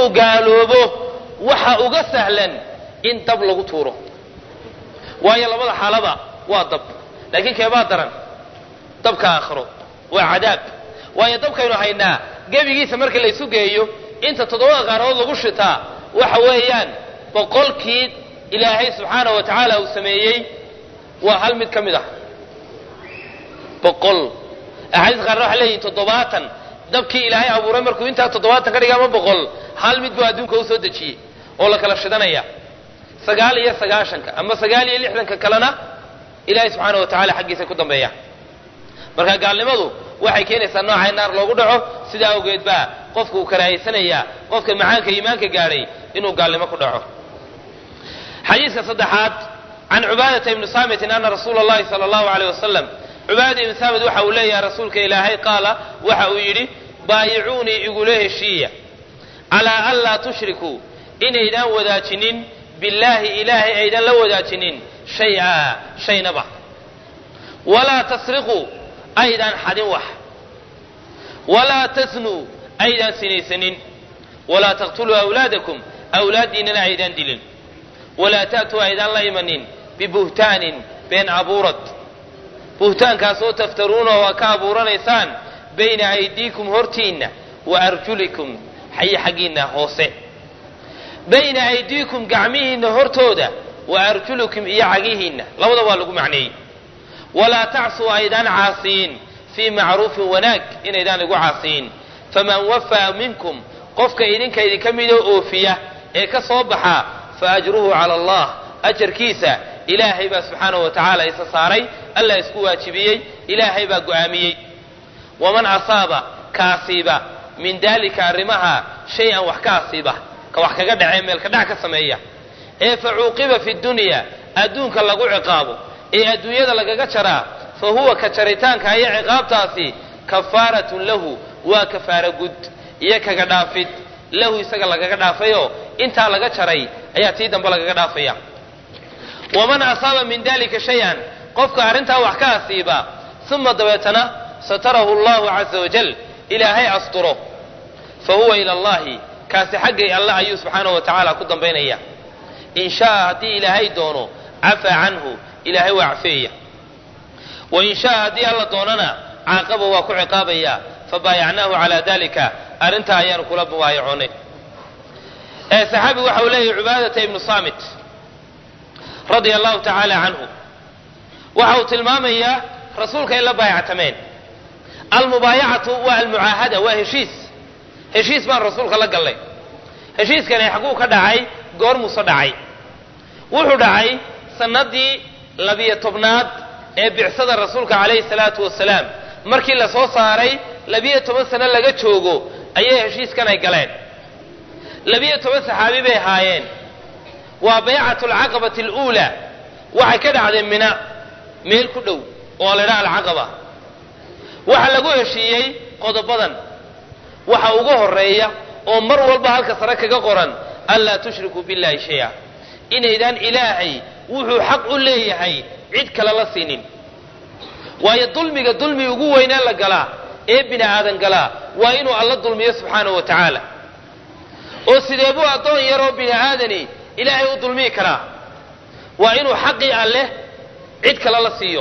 inuu gaaloobo waxa uga sahlan in dab lagu tuuro waayo labada xaalaba waa dab laakiin keebaa daran dabka aakhiro waa cadaab waayo dabkaynu haynaa gebigiisa marka laysu geeyo inta toddobada qaaradood lagu shitaa waxa weeyaan boqolkii ilaahay subxaanahu wa tacaala uu sameeyey waa hal mid ka mid ah boqol axaadiis qaarna waxay leeyihin toddobaatan dabkii ilaahay abuuray markuu intaa toddobaatan ka dhiga ama boqol hal mid buu adduunka u soo dejiyey oo la kala shidanaya sagaal iyo sagaashanka ama sagaal iyo lixdanka kalena ilaahay subxaana wa tacala xaggiisa ku dambeeya marka gaalnimadu waxay keenaysaa nooca in naar loogu dhaco sidaa awgeed baa qofku uu karaahaysanaya qofka macaanka iimaanka gaadhay inuu gaalnimo ku dhaco xadiiska saddexaad can cubaadata ibni saamitin ana rasuula allahi sala allahu aleyh wasalam cubaadata ibni saamit waxa uu leeyahay rasuulka ilaahay qaala waxa uu yidhi baayicuunii igula heshiiya calaa an laa tushrikuu inaydaan wadaajinin billaahi ilaahay aydan la wadaajinin shay-a shaynaba walaa tasriquu aydaan xadin wax walaa tasnuu aydaan sinaysanin walaa taqtuluu awlaadakum awlaaddiinnana aydaan dilin walaa ta'tuu aydaan la imanin bibuhtaanin been abuurad buhtaankaasoo taftaruuna oo ka abuuranaysaan bayna aydiikum hortiinna wa arjulikum xayi xaggiinna hoose bayna aydiikum gacmihiinna hortooda wa arjulukum iyo cagihiinna labada waa lagu macneeyey walaa tacsuu aydaan caasiyin fii macruufin wanaag inaydaan igu caasiyin faman wafaa minkum qofka idinka idinka midoo oofiya ee ka soo baxa fa ajruhu cala allah ajarkiisa ilaahay baa subxaanahu wa tacaala isa saaray allah isku waajibiyey ilaahay baa go'aamiyey waman asaaba ka asiiba min daalika arrimaha shay-an wax ka asiiba ka wax kaga dhacee meelka dhac ka sameeya ee fa cuuqiba fi dunya adduunka lagu ciqaabo ee adduunyada lagaga jaraa fa huwa ka jaritaanka iyo ciqaabtaasi kafaaratun lahu waa kafaara gud iyo kaga dhaafid lahu isaga lagaga dhaafayoo intaa laga jaray ayaa tii dambe lagaga dhaafaya waman asaaba min dalika shay-an qofka arrintaa wax ka asiiba uma dabeetana satarahu allahu caza wajal ilaahay asturo fa huwa ila allahi kaasi xaggay allah ayuu subxaanahu wa tacaala ku dambaynaya in shaaa haddii ilaahay doono cafaa canhu ilaahay waa cafeeya wa in shaaa haddii alla doonana caaqaba waa ku ciqaabaya fabaayacnaahu calaa dalika arrintaa ayaanu kula mubaayacoonay ee saxaabigu waxa uu leeyahy cubaadata ibnu saamit radia allahu tacaala canhu waxa uu tilmaamayaa rasuulka ay la baayactameen almubaayacatu waa almucaahada waa heshiis heshiis baan rasuulka la gallay heshiiskani xaguu ka dhacay goor muuse dhacay wuxuu dhacay sanadii labiyo tobnaad ee bicsada rasuulka calayhi salaatu wasalaam markii la soo saaray labiyo toban sano laga joogo ayay heshiiskan ay galeen labiyo toban saxaabi bay ahaayeen waa baycatu alcaqabati aluulaa waxay ka dhacdeen mina meel ku dhow oo la ydhaha alcaqaba waxaa lagu heshiiyey qodobadan waxa ugu horeeya oo mar walba halka sare kaga qoran anlaa tushrikuu billahi shay-a inaydaan ilaahay wuxuu xaq u leeyahay cid kale la siinin waayo dulmiga dulmi ugu weynaa la galaa ee bini aadan galaa waa inuu alla dulmiyo subxaanahu wa tacaala oo sidee buu addoon yaroo bini aadani ilaahay u dulmiyi karaa waa inuu xaqii alleh cid kale la siiyo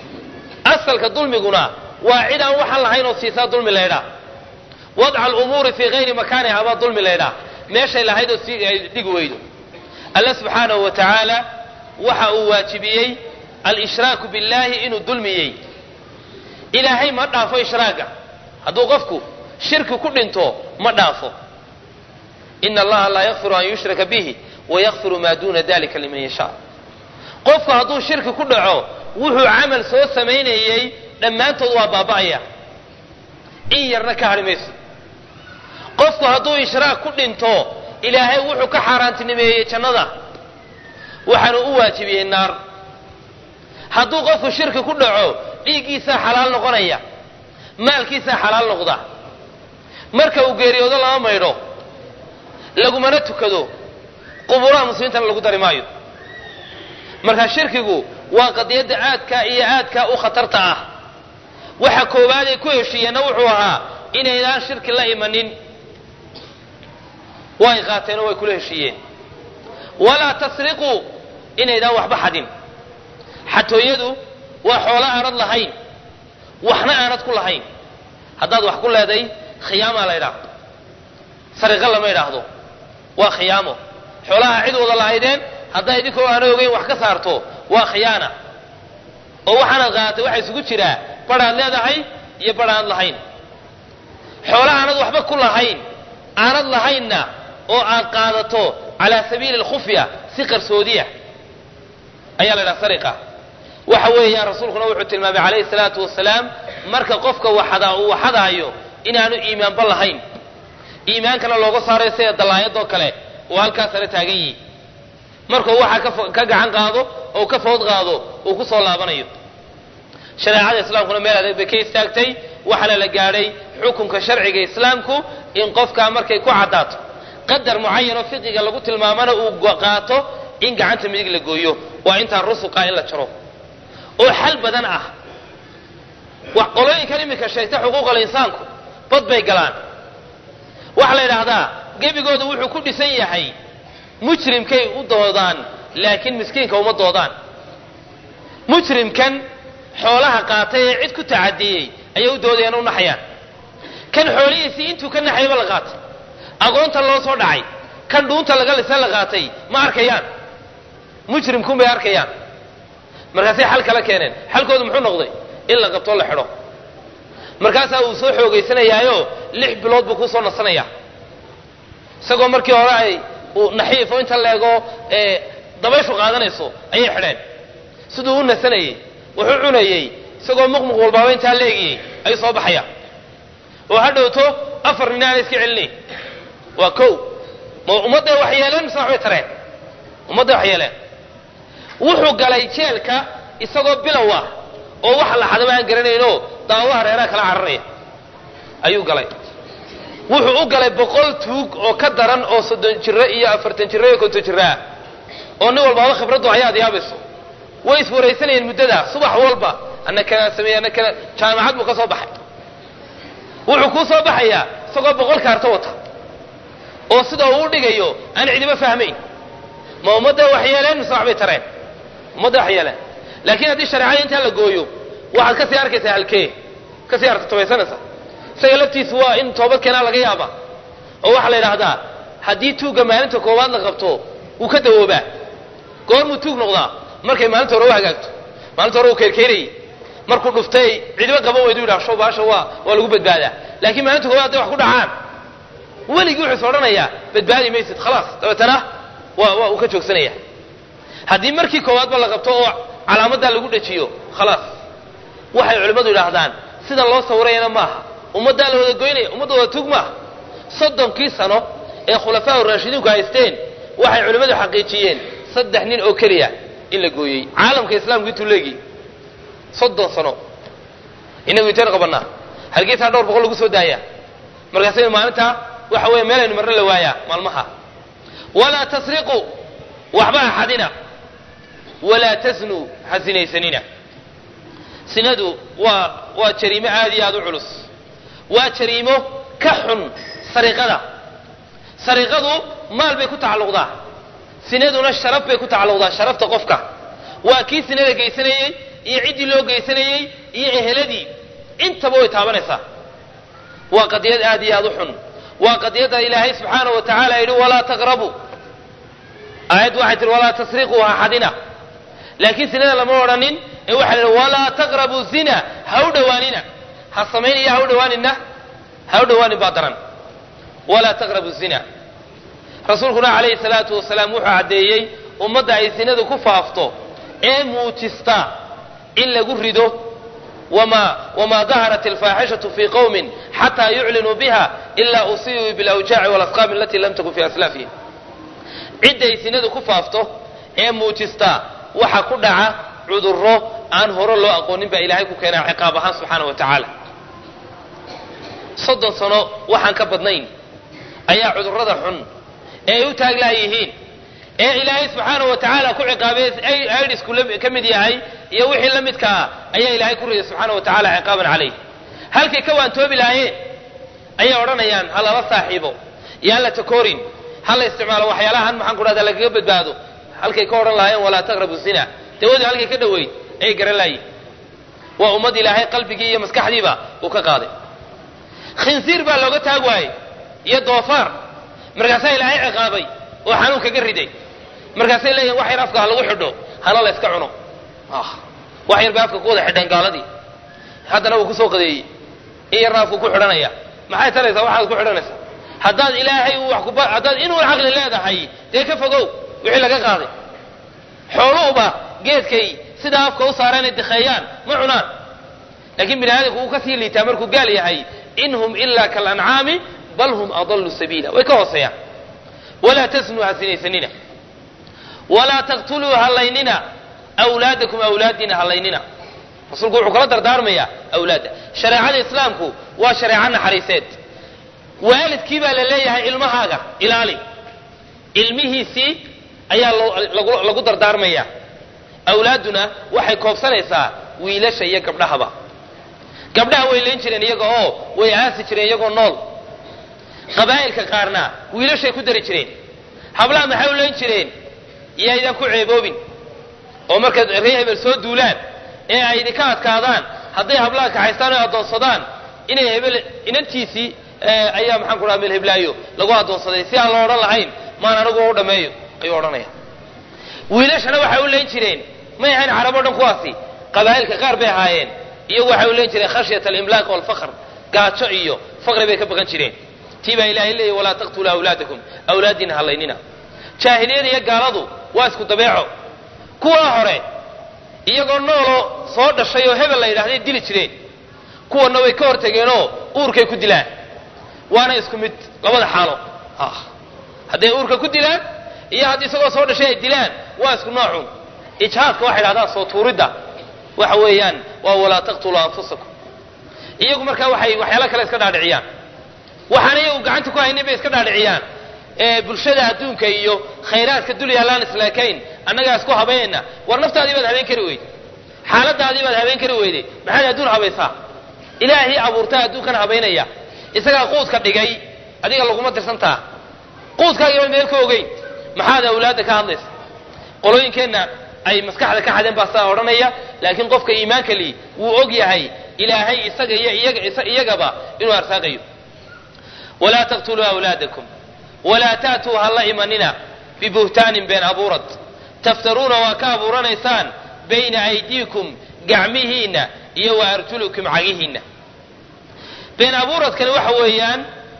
asalka dulmiguna waa cid aan waxaan lahayn oo siisaa dulmi laydhaa wadca alumuuri fii hayri makaaniha baa dulmi laydhaa meeshay lahayd oo si ay dhigi weydo alle subxaanahu wa tacaala waxa uu waajibiyey alshraaku billahi inuu dulmiyey ilaahay ma dhaafo ishraaga hadduu qofku shirki ku dhinto ma dhaafo ina allaha laa yakfiru an yushraka bihi wayakfiru maa duuna dalika liman yashaa qofku hadduu shirki ku dhaco wuxuu camal soo samaynayey dhammaantood waa baaba'aya in yarna ka hadhi mayso qofku hadduu ishraak ku dhinto ilaahay wuxuu ka xaaraantinimeeyey jannada waxaanu u waajibiyey naar hadduu qofku shirki ku dhaco dhiiggiisaa xalaal noqonaya maalkiisaa xalaal noqda marka uu geeriyoodo lama maydho lagumana tukado qubuuraha muslimiintana lagu dari maayo marka shirkigu waa qadiyadda aadka iyo aadka u khatarta ah waxa koowaad ay ku heshiiyeenna wuxuu ahaa inaydaan shirki la imanin way qaateenoo way kula heshiiyeen walaa tasriquu inaydaan waxba xadin xatooyadu waa xoolo aanad lahayn waxna aanad ku lahayn haddaad wax ku leeday khiyaamaa la ydhaahdo sariqo lama idhaahdo waa khiyaamo xoolaha cid wada lahaydeen haddaa idinkoo aana ogeyn wax ka saarto waa khiyaana oo waxaanaad qaadatay waxaa isugu jiraa badhaad leedahay iyo badh aanad lahayn xoolo aanad waxba ku lahayn aanad lahaynna oo aad qaadato calaa sabiili alkhufya si qarsoodiya ayaa la ydhaha sariqa waxa weeyaan rasuulkuna wuxuu tilmaamay calayhi salaatu wasalaam marka qofka waxadaa uu waxadaayo inaanu iimaanba lahayn iimaankana looga saarayo sida dallaayadoo kale uu halkaas ala taagan yihi markuu waxa ka gacan qaado oo ka food qaado uu ku soo laabanayo shareecada islaamkuna meel adeeg bay ka istaagtay waxaana la gaadhay xukunka sharciga islaamku in qofkaa markay ku caddaato qadar mucayanoo fiqiga lagu tilmaamana uu qaato in gacanta midig la gooyo waa intaan rusuqa in la jaro oo xal badan ah qolooyinkan iminka sheegta xuquuqal insaanku bad bay galaan waxaa la yidhaahdaa gebigooda wuxuu ku dhisan yahay mujrimkay u doodaan laakiin miskiinka uma doodaan mujrimkan xoolaha qaatay ee cid ku tacadiyey ayay u doodayaan u naxayaan kan xoolihiisii intuu ka naxayba la qaatay aqoonta loo soo dhacay kan dhuunta laga lisan la qaatay ma arkayaan mujrimkun bay arkayaan markaasay xal kala keeneen xalkoodu muxuu noqday in la qabtoo la xidho markaasaa uu soo xoogaysanayaayo lix bilood buu kusoo nasanayaa isagoo markii hore ay uu naxiifo inta leego ee dabayshu qaadanayso ayay xidheen siduu u nasanayey wuxuu cunayey isagoo muqmuq walbaaba intaa leegiyey ayuu soo baxaya oo ha dhowto afar nin aana iska celinayn waa kow ma ummadday wax yeeleen mise waxbay tareen ummadday wax yeeleen wuxuu galay jeelka isagoo bilow ah oo wax la xadaba aan garanaynoo daawaha reeraha kala cararaya ayuu galay wuxuu u galay boqol tuug oo ka daran oo soddon jiro iyo afartan jiro iyo konton jiro ah oo nin walbaaba khibraddu ayaad yaabayso way iswaraysanayeen muddadaa subax walba ana kanaa sameeye ana kana jaamacad buu ka soo baxay wuxuu kuu soo baxayaa isagoo boqol kaarto wata oo sida uu u dhigayo aan cidiba fahmayn ma ummadda wax yeeleen mise waxbay tareen ummadda wax yeeleen laakiin haddii shareecada intaa la gooyo waxaad kasii arkaysaa halkee kasii artatabaysanaysa isaga laftiisu waa in toobad keenaa laga yaaba oo waxaa la yidhaahdaa haddii tuugga maalinta koowaad la qabto wuu ka dawoobaa goormuu tuug noqdaa markay maalinta hore u hagaagto maalinta hore uu keerkeerayey markuu dhuftay cidiba qaban weydu yidhaha show baasha waa waa lagu badbaadaa laakiin maalinta koowaad hadday wax ku dhacaan weligii wuxuu is odhanayaa badbaadi maysid khalaas dabeetana waa waa uu ka joogsanaya haddii markii koowaadba la qabto oo calaamaddaa lagu dhajiyo khalaas waxay culimmadu yidhaahdaan sida loo sawirayana maaha ummaddaa la wada goynaya ummadda wada tuug maaha soddonkii sano ee khulafaa raashidiinku haysteen waxay culimmadu xaqiijiyeen saddex nin oo keliya in la gooyey caalamka islaamku intuu leegi soddon sano inagu intaynu qabannaa halgeesaa dhowr boqol lagu soo daaya markaasaynu maalintaa waxa weeye meelaynu marno la waayaa maalmaha walaa tasriquu waxba ha xadina walaa tasnuu ha sinaysanina sinadu waa waa jariimo aad iyo aad u culus waa jariimo ka xun sariqada sariqadu maal bay ku tacalluqdaa sinaduna sharaf bay ku tacalluqdaa sharafta qofka waa kii sinada geysanayey iyo ciddii loo geysanayey iyo eheladii intaba way taabanaysaa waa qadiyad aad iyo aad u xun waa qadiyadda ilaahay subxaana wa tacaala yidhi walaa taqrabuu aayaddu waxay tihi walaa tasriquu ha xadina laakiin sinada lama odhanin ee waxaa la yidhi walaa taqrabuu zina ha u dhowaanina ha samaynaya ha u dhowaanina ha u dhowaanin baa daran walaa taqrabu zina rasuulkuna calayhi salaatu wasalaam wuxuu caddeeyey ummadda ay sinadu ku faafto ee muujista in lagu rido wma wma daharat alfaaxishatu fi qowmin xataa yuclinuu biha ila usiibuu bilawjaaci walasqaami alatii lam takun fi aslaafihim cidday sinadu ku faafto ee muujista waxa ku dhaca cudurro aan hore loo aqoonin baa ilaahay ku keenaa ciqaab ahaan subxaana wa tacaala soddon sano waxaan ka badnayn ayaa cudurrada xun ee ay u taaglaa yihiin ee ilaahay subxaana wa tacaala ku ciqaabay aidisku ka mid yahay iyo wixii la midkaa ayaa ilaahay ku riday subxaana wa tacala ciqaaban calayh halkay ka waantoobi lahaayeen ayay odhanayaan ha lala saaxiibo yaan la takoorin ha la isticmaalo waxyaalahan maxaan ku dhahda lagaga badbaado halkay ka odhan lahaayeen walaa taqrabu zina dawadii halkay ka dhoweyd ayay garan laayiin waa ummad ilaahay qalbigii iyo maskaxdiiba uu ka qaaday khinsiir baa looga taag waayey iyo doofaar markaasaa ilaahay ciqaabay oo xanuun kaga riday markaasay leeyihin wax yar afka ha lagu xidho hana la yska cuno wax yar bay afka ku wada xidheen gaaladii haddana wuu kusoo qadeeyey in yarna afku ku xidhanaya maxay taraysaa waxaad ku xidhanaysaa haddaad ilaahay uu wax kuba haddaad inuu caqli leedahay dee ka fogow wixii laga qaaday xooluhuba geedkay sidaa afka u saareen ay dikheeyaan ma cunaan laakiin bini aadamku wuu kasii liitaa markuu gaal yahay in hum ilaa kalancaami bal hum adallu sabiila way ka hooseeyaan walaa tasnuu ha sinaysanina walaa taqtuluu hallaynina awlaadakum awlaadiina hallaynina rasuulku wuxuu kala dardaarmayaa awlaadda shareecada islaamku waa shareeco naxariiseed waalidkii baa la leeyahay ilmahaaga ilaali ilmihiisii ayaa lagu dardaarmaya awlaadduna waxay koobsanaysaa wiilasha iyo gabdhahaba gabdhaha way layn jireen iyaga oo way aasi jireen iyagoo nool qabaa'ilka qaarna wiilashay ku dari jireen hablaha maxay u layn jireen yaydan ku ceeboobin oo markaad ree hebel soo duulaan ee ay idinka adkaadaan hadday hablaha kaxaystaan o addoonsadaan inay hebel inantiisii ayaa maxaan ku dhaha meel heblaayo lagu addoonsaday si aan lo odhan lahayn maan anigu u dhammeeyo ayuu odhanaya wiilashana waxay u layn jireen may ahayn carab o dhan kuwaasi qabaa'ilka qaar bay ahaayeen iyagu waxay u layn jireen khashyata alimlaaq walfaqr gaajo iyo faqri bay ka baqan jireen tii baa ilahay leeyahy walaa taqtuluu awlaadakum awlaadiina hallaynina jaahiliyada iyo gaaladu waa isku dabeeco kuwaa hore iyagoo nooloo soo dhashay oo hebel la yidhahday dili jireen kuwanna way ka hortageenoo uurkay ku dilaan waana isku mid labada xaalo hadday uurka ku dilaan iyo haddii isagoo soo dhashay ay dilaan waa isku noocun ijhaadka waxay dhahdaan soo tuuridda waxa weeyaan waa walaa taqtuluu anfusakum iyagu markaa waxay waxyaala kale iska dhaadhiciyaan waxaan iyagu gacanta ku haynin bay iska dhaadhiciyaan bulshada adduunka iyo khayraadka dul yaallaan islaakayn annagaa isku habaynayna war naftaadii baad habeen kari weyday xaaladaadii baad habeen kari weyday maxaad adduun habaysaa ilaahii abuurtaa adduunkan habaynaya isagaa quudka dhigay adiga laguma dirsantaa quudkaagiiba meel ka ogeyn maxaad awlaadda ka hadlaysa qolooyinkeenna ay maskaxda ka xadeen baa saa odhanaya laakiin qofka iimaanka li wuu og yahay ilaahay isaga iyo iyagaba inuu arsaaqayo walaa taqtuluu awlaadakum walaa ta'tuu ha la imanina bibuhtaanin been abuurad taftaruuna waa ka abuuranaysaan bayna aydiikum gacmihiinna iyo wa arjulukum cagihiinna been abuuradkani waxa weeyaan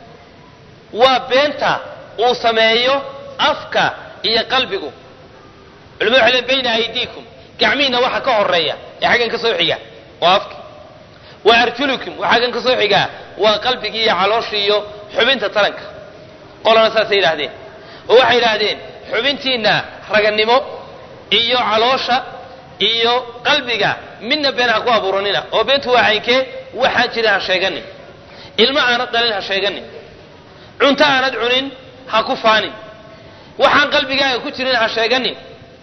waa beenta uu sameeyo afka iyo qalbigu culimadu waxay leen bayna aydiikum gacmihiinna waxa ka horeeya ee xaggan ka soo xiga waa afki wa arjulukum waxa xaggan ka soo xigaa waa qalbigii iyo calooshii iyo xubinta taranka qolana saasay yidhaahdeen oo waxay yidhaahdeen xubintiinna raganimo iyo caloosha iyo qalbiga midna been ha ku abuuranina oo beentu waa caynkee waxaan jirin ha sheeganin ilmo aanad dhalin ha sheeganin cunto aanad cunin ha ku faanin waxaan qalbigaaga ku jirin ha sheeganin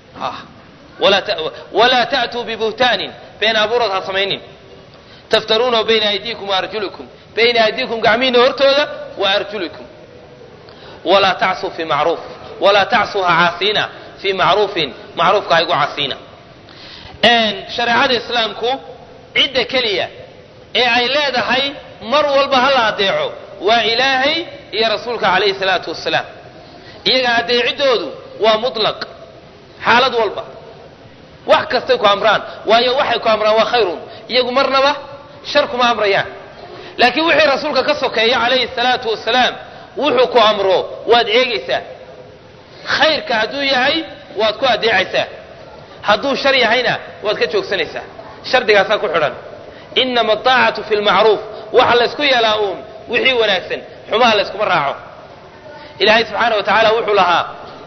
walaa ta'tuu bibuhtaanin been abuurad ha samaynin taftaruunahu bayna aydiikum wa arjulikum bayna aydiikum gacmihiinna hortooda wa arjulikum walaa tacsuu fi macruuf walaa tacsuu ha caasiina fii macruufin macruufka ha igu casiina shareecada islaamku cidda keliya ee ay leedahay mar walba ha la adeeco waa ilaahay iyo rasuulka calayhi salaatu wasalaam iyaga adeecidoodu waa mutlaq xaalad walba wax kastay ku amraan waayo waxay ku amraan waa khayrun iyagu marnaba shar kuma amrayaan laakiin wixii rasuulka ka sokeeya calayhi salaatu wasalaam wuxuu ku amro waad eegaysaa khayrka hadduu yahay waad ku adeecaysaa hadduu shar yahayna waad ka joogsanaysaa shardigaasaa ku xidhan inama adaacatu fi lmacruuf waxa laysku yeelaa uun wixii wanaagsan xumaha layskuma raaco ilaahay subxaana wa tacaala wuxuu lahaa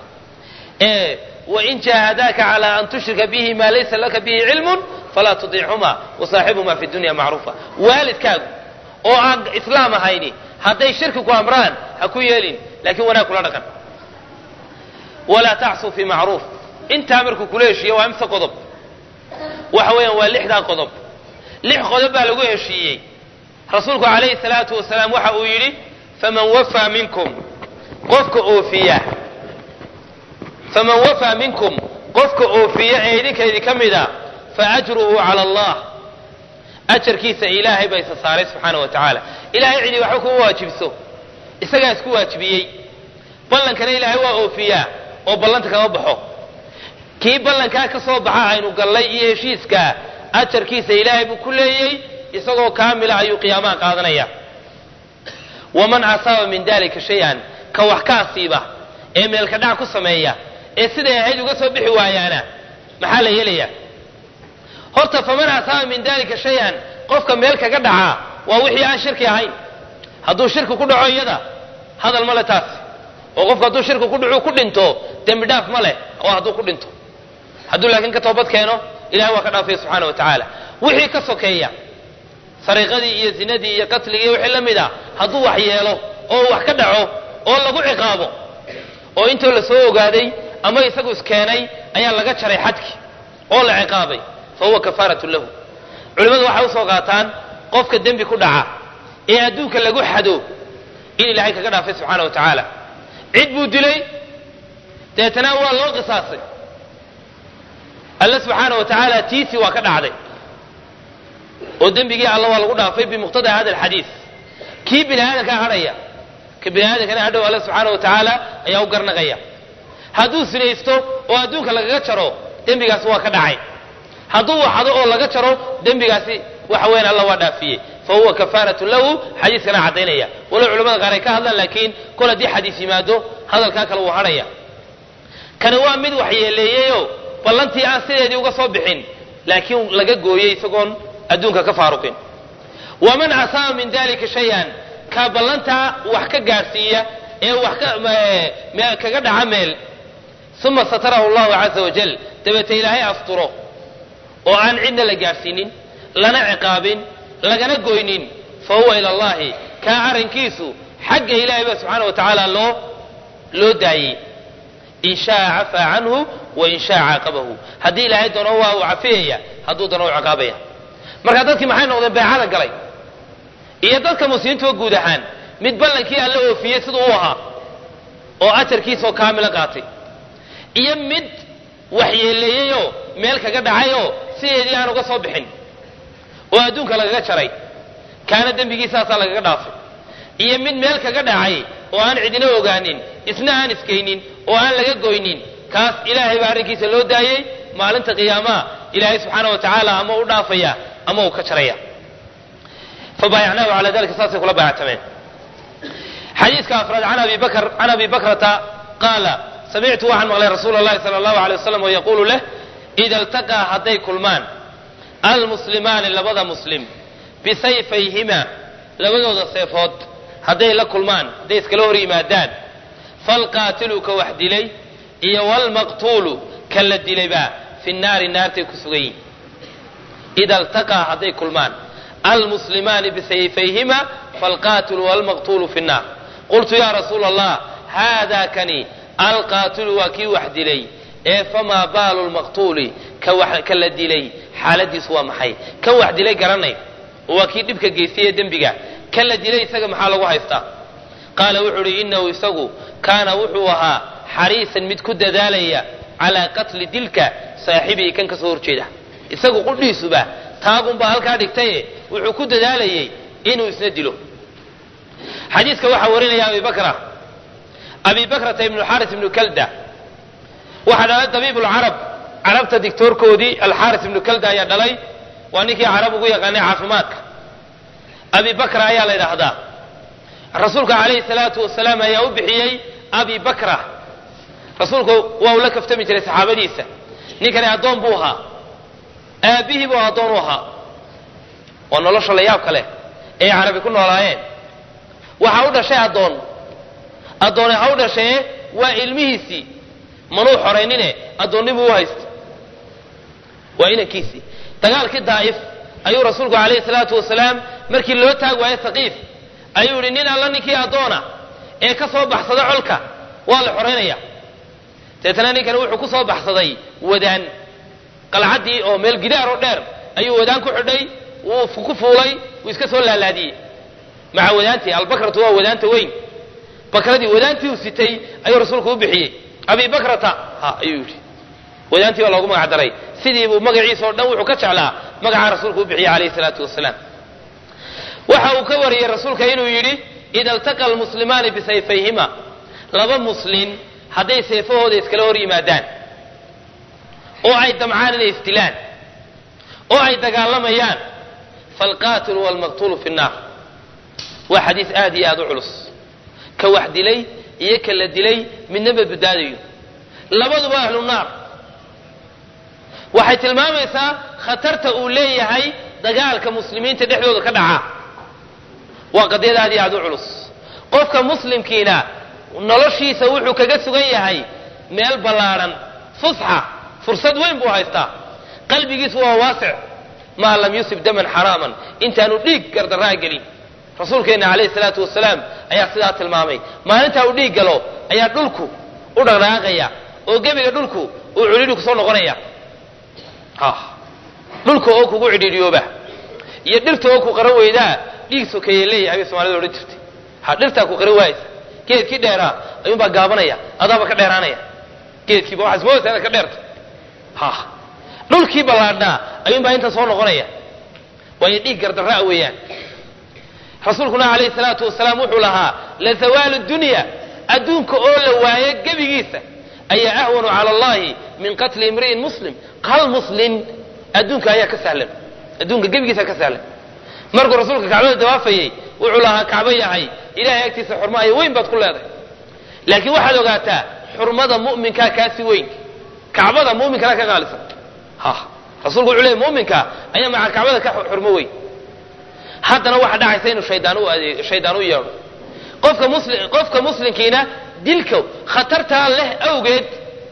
wain jaahadaaka calaa an tushrika bihi maa laysa laka bihi cilmun falaa tudiichuma wasaaxibhuma fi dunya macruufa waalidkaagu oo aan islaam ahayni hadday shirki ku amraan ha ku yeelin laakiin wanaag kula dhaqan walaa tacsuu fi macruuf intaa markuu kula heshiiye waa imse qodob waxa weeyaan waa lixdaa qodob lix qodob baa lagu heshiiyey rasuulku calayhi salaatu wasalaam waxa uu yidhi faman wafaa minkum qofka oofiya faman wafaa minkum qofka oofiya ee idinka idinka mida fa ajruhu cala allah ajarkiisa ilaahay baa isa saaray subxaana wa tacaala ilahay cidii waxba kuma waajibso isagaa isku waajibiyey ballankana ilaahay waa oofiyaa oo ballanta kama baxo kii ballankaa ka soo baxa aynu gallay iyo heshiiskaa ajarkiisa ilaahay buu ku leeyey isagoo kaamila ayuu qiyaamaha qaadanaya waman asaaba min dalika shay-an ka wax ka asiiba ee meelka dhac ku sameeya ee siday ahayd uga soo bixi waayaana maxaa la yeelaya horta faman asaaba min dalika shay-an qofka meel kaga dhacaa waa wixii aan shirki ahayn hadduu shirki ku dhaco iyada hadal ma le taas oo qofku hadduu shirki ku dhacu ku dhinto dembi dhaaf ma leh oo hadduu ku dhinto hadduu laakiin ka toobad keeno ilahay waa ka dhaafaya subxaana wa tacaala wixii ka sokeeya sariiqadii iyo zinadii iyo qatligii wixii la mid a hadduu wax yeelo oo wax ka dhaco oo lagu ciqaabo oo intoo la soo ogaaday ama isagu iskeenay ayaa laga jaray xadki oo la ciqaabay fa huwa kafaaratun lahu culimmadu waxay usoo qaataan qofka dembi ku dhaca ee adduunka lagu xado in ilaahay kaga dhaafay subxaana wa tacaala cid buu dilay deetana waa loo qisaasay alle subxaana wa tacaala tiisii waa ka dhacday oo dembigii alla waa lagu dhaafay bimuqtada hada alxadiis kii bini aadamkaa hadhaya ka bini aadamkana hadhow alle subxaana wa tacaala ayaa u garnaqaya hadduu sinaysto oo adduunka lagaga jaro dembigaasi waa ka dhacay hadduu waxado oo laga jaro dembigaasi waxa weyan alla waa dhaafiyey fa huwa kafaaratun lahu xadiiskana caddaynaya walow culamada qaar ay ka hadlaan laakiin kol haddii xadiis yimaado hadalkaa kale wuu hadhaya kani waa mid waxyeeleeyeyo ballantii aan sideedii uga soo bixin laakiin laga gooyey isagoon adduunka ka faaruqin waman asaaba min dalika shay-an ka ballantaa wax ka gaadhsiiya ee wax kaga dhaca meel uma satarahu allahu caza wajal dabeete ilaahay asturo oo aan cidna la gaadhsiinin lana ciqaabin lagana goynin fa huwa ila allahi kaa arrinkiisu xagga ilaahay ba subxaana wa tacaala loo loo daayey in shaa cafaa canhu wa in shaa caaqabahu haddii ilaahay doono waa uu cafiyaya hadduu doono u ciqaabaya marka dadkii maxay noqdeen beecada galay iyo dadka muslimiintuba guud ahaan mid ballankii alla oofiyey siduu u ahaa oo ajarkiisoo kaamila qaatay iyo mid waxyeeleeyeyoo meel kaga dhacayoo sideedii aan uga soo bixin oo adduunka lagaga jaray kaana dembigiisaasaa lagaga dhaafay iyo mid meel kaga dhacay oo aan cidina ogaanin isna aan iskaynin oo aan laga goynin kaas ilaahay baa arrinkiisa loo daayey maalinta qiyaamaha ilaahay subxaana wa tacaala ama u dhaafaya ama uu ka jaraya fabaayacnaahu calaa dalika saasay kula baayactameen xadiiska afraad can abi bakr can abi bakrata qaala samictu waxaan maqlay rasuula allahi sala allahu alay wasalam oo yaquulu leh ida iltaqaa hadday kulmaan almuslimaani labada muslim bisayfayhima labadooda seefood hadday la kulmaan hadday iskala hor yimaadaan falqaatilu ka wax dilay iyo walmaqtuulu ka la dilayba fi naari naartay ku sugan yihin ida iltaqaa hadday kulmaan almuslimaani bisayfayhima falqaatilu walmaqtuulu fi nnaar qultu ya rasuula allah haada kani alqaatilu waa kii wax dilay ee famaa baalu lmaqtuuli ka la dilay xaaladiisu waa maxay kan wax dilay garanay oo waa kii dhibka geystay ee dembiga kan la dilay isaga maxaa lagu haystaa qaala wuxuu uhi inahu isagu kaana wuxuu ahaa xariisan mid ku dadaalaya calaa qatli dilka saaxibihi kan ka soo horjeeda isagu qudhiisuba taagunbaa halkaa dhigtaye wuxuu ku dadaalayay inuu isna dilo xadiiska waxaa warinaya abi bakra abi bakrata ibnu xaaris ibnu kalda waxaa dhalay dabiib lcarab carabta dictoorkoodii alxaaris ibnu kalda ayaa dhalay waa ninkii carab ugu yaqaanay caafimaadka abi bakra ayaa la ydhaahdaa rasuulka calayhi salaatu wasalaam ayaa u bixiyey abi bakra rasuulku waa uu la kaftami jiray saxaabadiisa ninkani addoon buu ahaa aabbihii buu addoon u ahaa waa nolosha la yaab kale ee carabi ku noolaayeen waxaa u dhashay addoon addoone ha u dhashee waa ilmihiisii manuu xoraynine addoonnibuu u haystay waa inankiisii dagaalkii daa'if ayuu rasuulku calayhi salaatu wasalaam markii loo taag waayo saqiif ayuu yidhi nin alla ninkii addoona ee ka soo baxsada colka waa la xoraynaya deetana ninkani wuxuu ku soo baxsaday wadaan qalcaddii oo meel gidaar oo dheer ayuu wadaan ku xidhay wuu ku fuulay wuu iska soo laalaadiyey maca wadaantii albakratu waa wadaanta weyn bakradii wadaantii uu sitay ayuu rasuulku u bixiyey abi bakrata ha ayuu yidhi wadaantii baa loogu magac daray sidii buu magaciisa oo dhan wuxuu ka jeclaa magacaa rasuulku u bixiyey calayhi salaatu wasalaam waxa uu ka wariyey rasuulka inuu yidhi ida altaqa almuslimaani bisayfayhima laba muslin hadday seefahooda iskala hor yimaadaan oo ay damcaan inay isdilaan oo ay dagaalamayaan faalqaatilu waalmaqtuulu fi nnaar waa xadiis aad iyo aad u culus ka wax dilay iyo ka la dilay midnaba badbaadayo labaduba ahlu naar waxay tilmaamaysaa khatarta uu leeyahay dagaalka muslimiinta dhexdooda ka dhaca waa qadiyad aad iyo aad u culus qofka muslimkiina noloshiisa wuxuu kaga sugan yahay meel ballaadhan fusxa fursad weyn buu haystaa qalbigiisu waa waasic maa lam yusib daman xaraaman intaanu dhiig gardaraa gelin rasuulkeenna calayhi salaatu wasalaam ayaa sidaa tilmaamay maalintaa uu dhiig galo ayaa dhulku u dhaqdhaqaaqaya oo gebiga dhulku uu cidhiidhi kusoo noqonaya dhulka oo kugu cidhiidhiyooba iyo dhirta oo ku qara weydaa dhiig sokeeye leeyahay bay somalida odhan jirtay ha dhirtaa ku qara waaysa geedkii dheeraa ayuunbaa gaabanaya adaaba ka dheeraanaya geedkiiba waxaad ismoodaysaa inaad ka dheerto ha dhulkii ballaadhnaa ayuunbaa inta soo noqonaya waayo dhiig gardarraa weeyaan rasuulkuna calayhi salaatu wasalaam wuxuu lahaa la zawaalu dunya adduunka oo la waayo gebigiisa ayaa ahwanu cala allahi min qatli imri'in muslim hal muslin adduunka ayaa ka sahlan adduunka gebigiisa ka sahlan markuu rasuulka kacbada dawaafayey wuxuu lahaa kacbo yahay ilahay agtiisa xurmaayo weyn baad ku leedahay laakiin waxaad ogaataa xurmada mu'minkaa kaasi weyn kacbada mu'minkana ka qaalisan ha rasuulku wuxuu leeyay mu'minka ayaa maca kacbada ka xurmo weyn haddana waxa dhacaysa inuu shaydaan u adeeg shaydaan u yeedho qofka muslim qofka muslimkiina dilka khatartaa leh awgeed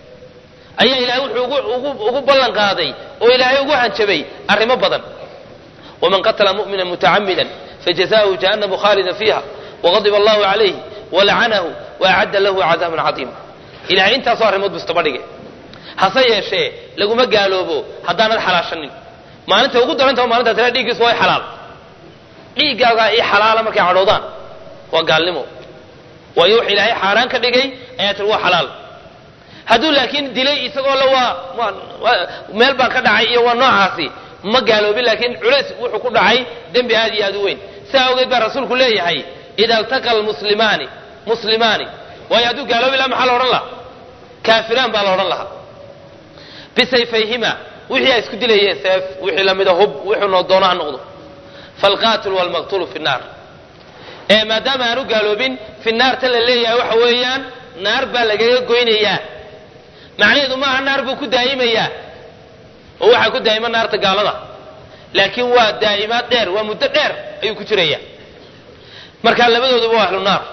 ayaa ilaahay wuxuu ugu ugu ugu ballan qaaday oo ilaahay ugu hanjabay arrimo badan waman qatala mu'mina mutacamida fajazaؤuhu jahannamu khaalida fiiha waqadiba allahu calayhi walacanahu waacadda lahu cadaaban cadiima ilahay intaasoo arrimood buu istaba dhigay hase yeeshee laguma gaaloobo haddaanad xalaashanin maalinta ugu darantao maalintaa tira dhiiggiisu waa xalaal dhiiggaagaa ii xalaala markay cadhoodaan waa gaalnimo waayo wax ilaahay xaaraan ka dhigay ayaa tiri waa xalaal hadduu laakiin dilay isagoo le waa meel baan ka dhacay iyo waa noocaasi ma gaaloobin laakiin culays wuxuu ku dhacay dembi aad iyo aad u weyn sidaa awgeed baa rasuulku leeyahay ida altaqa almuslimaani muslimaani waayo hadduu gaaloobi laha maxaa la odhan lahaa kaafiraan baa la odhan lahaa bisayfayhima wixii ay isku dilayeen seef wixii lamida hub wuxuu noo doono ha noqdo falqaatilu walmaqtulu fi nnaar ee maadaama aanu gaaloobin fi naarta la leeyahay waxa weeyaan naar baa lagaga goynayaa macnaheedu maaha naar buu ku daa'imayaa oo waxaa ku daa'ima naarta gaalada laakiin waa daa'imaad dheer waa muddo dheer ayuu ku jiraya markaa labadooduba waa ahlu naar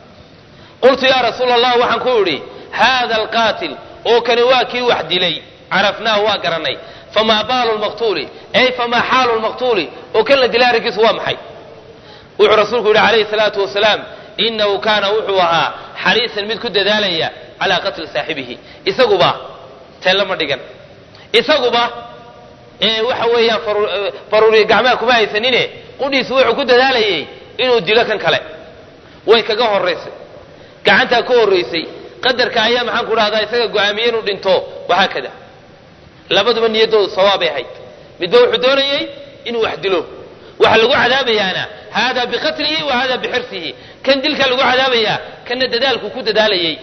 qultu yaa rasuula allah waxaan ku idhi haada alqaatil oo kani waa kii wax dilay carafnaahu waa garanay famaa baalu lmaqtuuli ay famaa xaalu lmaqtuuli oo kan la dilay arrinkiisu waa maxay wuxuu rasuulku yidhi calayhi salaatu wasalaam inahu kaana wuxuu ahaa xariisan mid ku dadaalaya calaa qatli saaxibihi isaguba teellama dhigan isaguba ee waxa weeyaan faruuriya gacmaha kuma haysanine qudhiisu wuxuu ku dadaalayay inuu dilo kan kale way kaga horaysay gacantaa ka horraysay qadarka ayaa maxaan ku dhahdaa isaga go-aamiyey inuu dhinto wahaakada labaduba niyaddoodu sawaabay ahayd midba wuxuu doonayey inuu wax dilo waxa lagu cadaabayaana hada biqatlihi wa hada bixirsihi kan dilka lagu cadaabayaa kanna dadaalku ku dadaalayay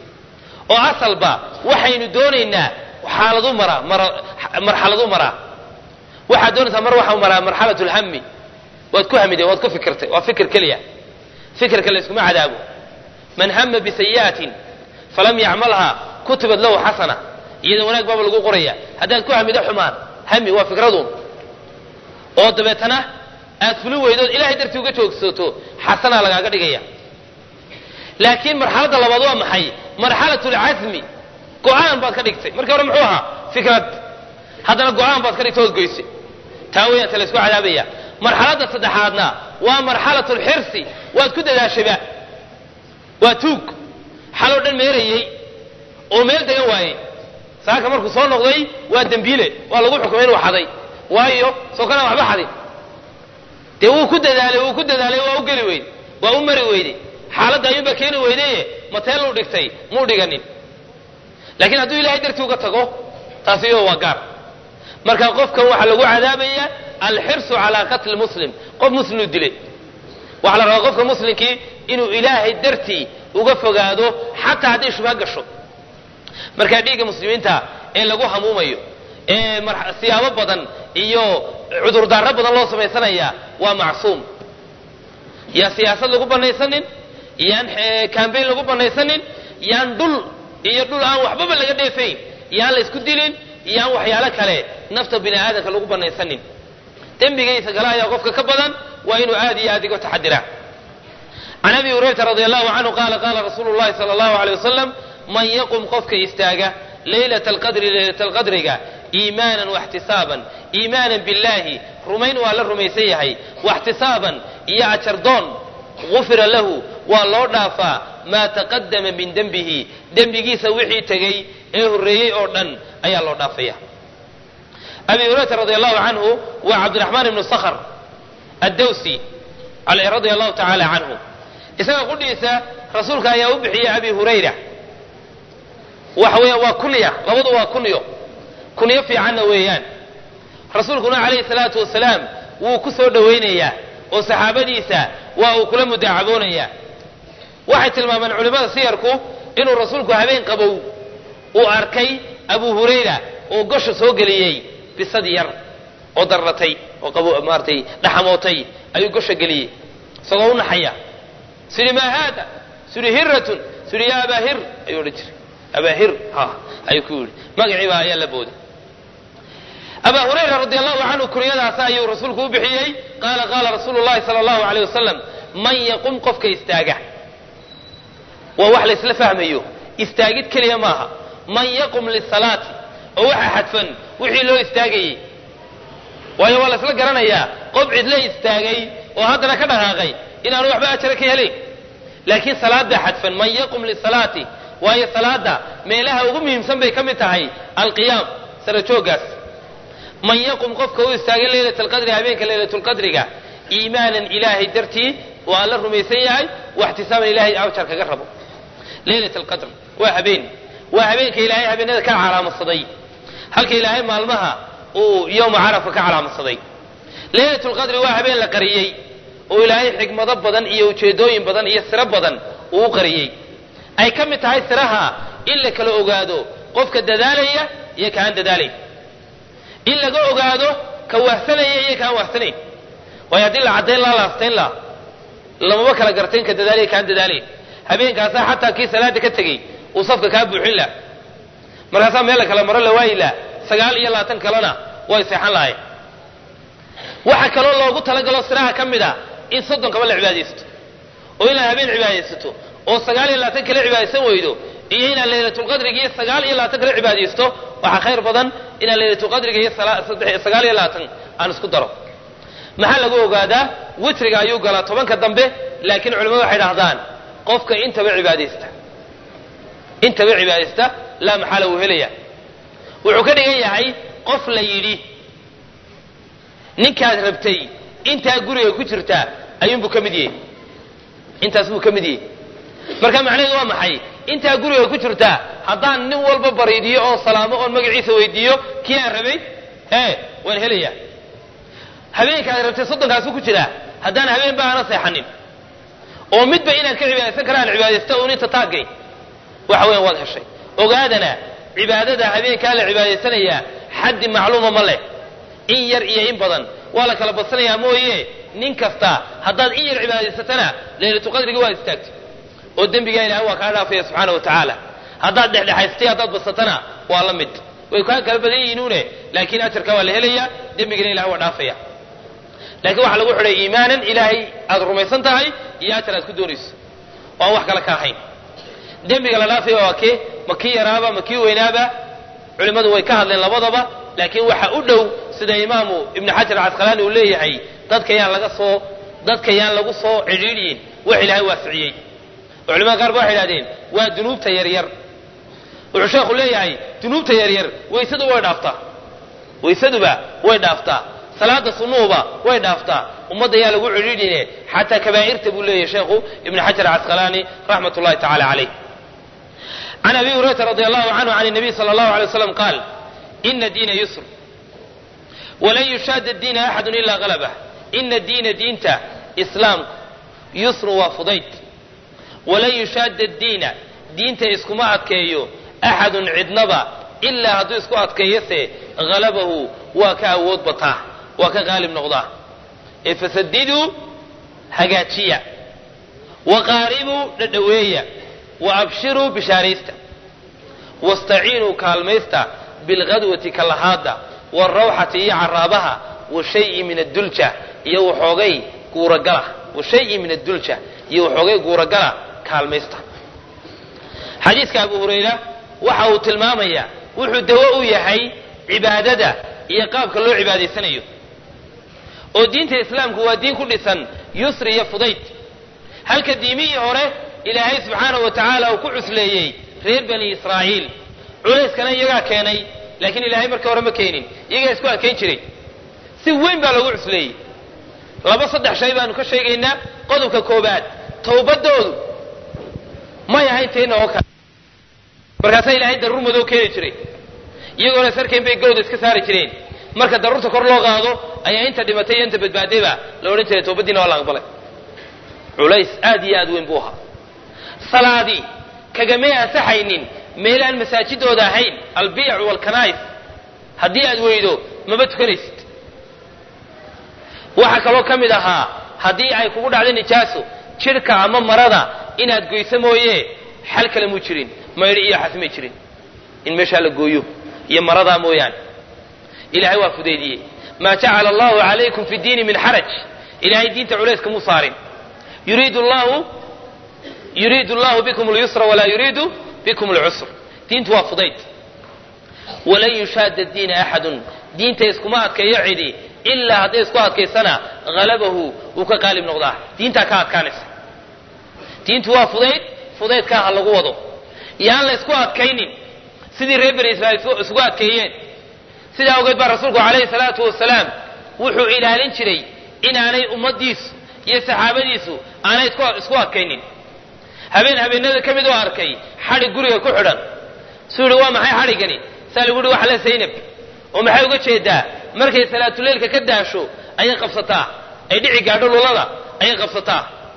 oo asalba waxaynu doonaynaa xaaladu maraa marxaladu maraa waxaad doonaysaa mar waxau maraa marxalat lhami waad ku hamideen waad ku fikirtay waa fikir keliya fikirka layskuma cadaabo man hama bisayi'atin falam yacmalha kutibat lahu xasana iyada wanaag baaba lagu qoraya haddaad ku hamido xumaan hami waa fikraduun oo dabeetana aad fuli weydood ilahay dartii uga joogsato xasanaa lagaaga dhigaya laakiin marxaladda labaad waa maxay marxalat lcasmi go-aan baad ka dhigtay markii hore muxuu ahaa fikrad haddana go-aan baad ka dhigtay ood goysay taa weeyaan ta laysku cadaabaya marxaladda saddexaadna waa marxalat lxirsi waad ku dadaashayba waa tuug xaloo dhan meerayey oo meel degan waayey saaka markuu soo noqday waa dembiile waa lagu xukumay inuu xaday waayo soo kana waxba xadin dee wuu ku dadaalay wuu ku dadaalay waa u geli weyde waa u mari weyde xaaladda ayuunbaa keeni weydaye mateeluu dhigtay muu dhiganin laakiin hadduu ilahay dartii uga tago taasi iyado waa gaar marka qofkan waxaa lagu cadaabaya alxirsu calaa qatli muslim qof muslimuu dilay waxaa la rabaa qofka muslimkii inuu ilaahay dartii uga fogaado xataa hadday shubha gasho markaa dhiigga muslimiinta ee lagu hamuumayo ee siyaabo badan iyo cudurdaaro badan loo samaysanaya waa macsuum yaan siyaasad lagu banaysanin yaan cambayn lagu banaysanin yaan dhul iyo dhul aan waxbaba laga dheefayn yaan la isku dilin yaan waxyaalo kale nafta bini aadamka lagu banaysanin dembigaysa gala ayaa qofka ka badan waa inuu aad iyo aad iga taxadiraa can abi hurayrata radi allahu canhu qaala qaala rasuulu llahi sala allahu aleyh wasalam man yaqum qofka istaaga leylata alqadri leylata alqadriga iimaanan waxtisaaban iimaanan billahi rumayn waa la rumaysan yahay waxtisaaban iyo ajardoon gufira lahu waa loo dhaafaa maa taqadama min dembihi dembigiisa wixii tegey ee horreeyey oo dhan ayaa loo dhaafaya abi hurayrata radi allahu canhu waa cabdiraxmaan ibnu sakhr addawsi radia allahu tacaala canhu isaga qudhiisa rasuulka ayaa u bixiyey abi hurayra waxa weya waa kunya labadu waa kunyo kunyo fiicanna weeyaan rasuulkuna calayhi salaatu wasalaam wuu ku soo dhowaynayaa oo saxaabadiisa waa uu kula mudaacaboonayaa waxay tilmaameen culimmada siyarku inuu rasuulku habeen qabow uu arkay abu hurayra oo gosha soo geliyey bisad yar oo darratay oo qabo maaratay dhaxamootay ayuu gosha geliyey isagoo u naxaya sidhi maa haada sidhi hiratun sidhi yaa abaa hir ayuu odhan jiray abaa hir ha ayuu ku yidhi magacii baa ayaa la booday abaa hurayra radi allahu canhu kunyadaas ayuu rasuulku u bixiyey qaala qaala rasuulu llahi sala allahu aleyh wasalam man yaqum qofka istaaga waa wax laysla fahmayo istaagid keliya maaha man yaqum lisalaati oo waxa xadfan wixii loo istaagayey waayo waa laysla garanayaa qof cidla istaagay oo haddana ka dhaqaaqay inaanu waxba ajara ka helayn laakiin salaada xadfan man yaqum lisalaati waayo salaada meelaha ugu muhiimsan bay ka mid tahay alqiyaam sara jooggaas man yaqum qofka u istaagay leylat alqadri habeenka leylatulqadriga iimaanan ilaahay dartii waa la rumaysan yahay waxtisaaban ilahay ajar kaga rabo leylat alqadr waa habeen waa habeenka ilaahay habeenada ka calaamadsaday halka ilaahay maalmaha uu yowma carafka ka calaamadsaday leylat lqadri waa habeen la qariyey oo ilaahay xikmado badan iyo ujeedooyin badan iyo siro badan uu u qariyey ay ka mid tahay siraha in la kala ogaado qofka dadaalaya iyo kaan dadaalayn in laga ogaado ka wahsanaya iyo kaan wahsanayn waayo haddii la caddayn laa la astayn laa lamaba kala gartayn ka dadaalaya kaan dadaalayn habeenkaasaa xataa kii salaada ka tegey uu safka kaa buuxin lah markaasaa meel la kala maro la waayi lah sagaal iyo labaatan kalena way seexan lahayn waxaa kaloo loogu talagalo siraha ka mid a in soddonkaba la cibaadaysato oo inaad habeen cibaadaysato oo sagaal iyo labaatan kala cibaadaysan weydo iyo inaad laylatulqadriga iyo sagaal iyo labaatan kala cibaadaysto waxaa khayr badan inaad laylatulqadriga iyo sagaal iyo labaatan aan isku daro maxaa lagu ogaadaa witriga ayuu galaa tobanka dambe laakiin culimadu waxay dhahdaan qofka intaba cibaadaysta intaba cibaadaysta laa maxaala wuu helaya wuxuu ka dhigan yahay qof la yidhi ninkaad rabtay intaa guriga ku jirtaa ayuunbuu ka mid yahay intaas buu ka mid yahay marka macnaheedu waa maxay intaa guriga ku jirtaa haddaan nin walba bariidiyo oon salaamo oon magaciisa weydiiyo kii aan rabay ee waan helayaa habeenkaad rabtay soddonkaasuu ku jiraa haddaan habeenba aana seexanin oo midba inaan ka cibaadaysan kara aan cibaadaysta uun inta taagay waxa weyan waad heshay ogaadana cibaadada habeenkaa la cibaadaysanayaa xaddi macluuma ma leh in yar iyo in badan waa la kala badsanayaa mooye nin kasta haddaad in yar cibaadaysatana laylatuqadrigi waad istaagtay oo dembigaa ilahay waa kaa dhaafaya subxaana wa tacaala haddaad dhexdhexaystay haddaad badsatana waa la mid way kaa kala badan yihiinuune laakiin ajarka waa la helaya dembigana ilahay waa dhaafaya laakiin waxaa lagu xidhay iimaanan ilaahay aad rumaysan tahay iyo ajar aad ku doonayso oo aan wax kale ka ahayn dembiga la dhaafaya waa kee ma kii yaraaba ma kii weynaaba culimmadu way ka hadleen labadaba laakiin waxa u dhow sida imaamu ibnu xajar alcasqalaani uu leeyahay dadka yaan laga soo dadka yaan lagu soo cidhiidhiyin wax ilaahay waasiciyey oo culimada qaar ba waxay idhahdeen waa dunuubta yaryar wuxuu sheekhu leeyahay dunuubta yaryar waysadu way dhaaftaa waysaduba way dhaaftaa salaada sunnuhuba way dhaaftaa ummadda yaa lagu cidhiidhine xataa kabaa'irta buu leeyahy sheekhu ibnu xajar casqalaani raxmat ullahi tacala calayh can abi hurayrata radi allahu canhu can الnabiy salى allahu alay waslam qaal ina diina yusr walan yushaada diina axadu ilaa galabah ina diina diinta islaamku yusru waa fudayd walan yushaada diina diinta iskuma adkeeyo axadun cidnaba ilaa hadduu isku adkeeyose halabahu waa ka awood bataa waa ka qaalib noqdaa ee fasadiduu hagaajiya wa qaaribuu dhadhaweeya wa abshiruu bishaaraysta wastaciinuu kaalmaysta bilghadwati kalahaada waalrawxati iyo caraabaha wa shayi min addulja iyo waxoogay guuragala wa shayi min addulja iyo waxoogay guuragala kaalmaysta xadiiska abu hurayra waxa uu tilmaamayaa wuxuu dawo u yahay cibaadada iyo qaabka loo cibaadaysanayo oo diinta islaamku waa diin ku dhisan yusri iyo fudayd halka diimihii hore ilaahay subxaanahu wa tacaala uu ku cusleeyey reer bani israa'iil culayskana iyagaa keenay laakiin ilaahay markii hore ma keenin iyagaa isku adkayn jiray si weyn baa loogu cusleeyey laba saddex shay baanu ka sheegaynaa qodobka koobaad towbadoodu may ahayn teenna oo kale markaasaa ilaahay daruur madow keeni jiray iyagoona sarkayn bay gawda iska saari jireen marka daruurta kor loo qaado ayaa inta dhimatay iyo inta badbaadayba la odhan jiray toobadiina waa la aqbalay culays aad iyo aad weyn buu ahaa salaadii kagamay ansaxaynin meel aan masaajidooda ahayn albiyacu waalkanaa'is haddii aad weydo maba tukanaysid waxaa kaloo ka mid ahaa haddii ay kugu dhacdo nijaaso jidhka ama marada inaad goyso mooye xal kale muu jirin maydhi iyo xasmay jirin in meeshaa la gooyo iyo maradaa mooyaane ilahay waa fudaydiyey maa jacala allahu calaykum fi diini min xaraj ilahay diinta culayska muu saarin yuriidu llahu yuriidu llahu bikum lyusra walaa yuriidu bikum lcusr diintu waa fudayd walan yushaada diina axadun diinta iskuma adkeeyo cidi ilaa hadday isku adkaysana halabahu wuu ka qaalib noqdaa diintaa ka adkaanaysa diintu waa fudayd fudaydkaa ha lagu wado yaan la isku adkaynin sidii reer bani israiil isugu adkeeyeen sidaa ogeed baa rasuulku calayhi salaatu wasalaam wuxuu ilaalin jiray inaanay ummaddiisu iyo saxaabadiisu aanay isku adkaynin habeen habeenada ka mid oo arkay xadhig guriga ku xidhan suu yihi waa maxay xadhiggani saa lagu yihi waxa le zaynab oo maxay uga jeedaa markay salaatuleylka ka daasho ayay qabsataa ay dhici gaadho lulada ayay qabsataa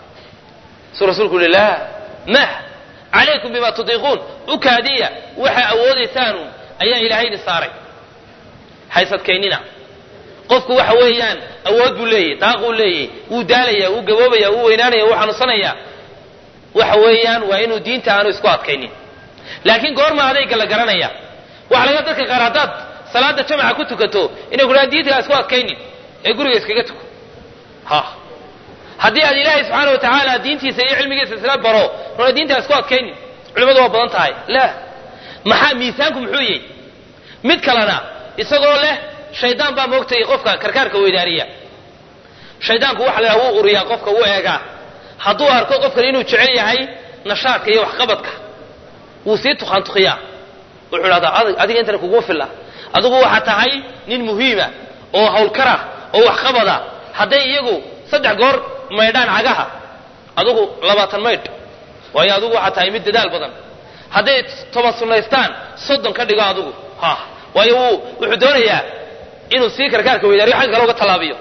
suu rasuulku yihi laa mah calaykum bima tudiiquun u kaadiya waxaa awoodaysaanu ayaa ilaahayni saaray haysadkaynina qofku waxa weeyaan awood buu leeyahy daaquu leeyahy wuu daalaya wuu gaboobaya wuu weynaanaya wuu xanuunsanaya waxa weeyaan waa inuu diinta aanu isku adkaynin laakiin goorma adayga la garanaya waxa laga dadka qaar haddaad salaada jamaca ku tukato inay kudhahaan diinta isku adkaynin ee guriga iskaga tuko ha haddii aad ilaahay subxaana wa tacaala diintiisa iyo cilmigiisa isla baro runa diinta isku adkaynin culimmadu waa badan tahay la maxaa miisaanku muxuu yahy mid kalena isagoo leh shaydaan baa moogtay qofka karkaarka weydaariya shaydaanku waxa la yhaha wuu uriyaa qofka wuu eegaa hadduu arko qofkan inuu jecel yahay nashaadka iyo waxqabadka wuu sii tukaantukiyaa wuxuu dhahdaa adiga intana kuguma filla adigu waxaa tahay nin muhiima oo hawlkara oo waxqabada hadday iyagu saddex goor maydhaan cagaha adigu labaatan maydh waayo adigu waxaa tahay mid dadaal badan hadday toban sunnaystaan soddon ka dhigo adigu ha waayo wuu wuxuu doonayaa inuu sii karkaarka weydaariyo xagga kale uga tallaabiyo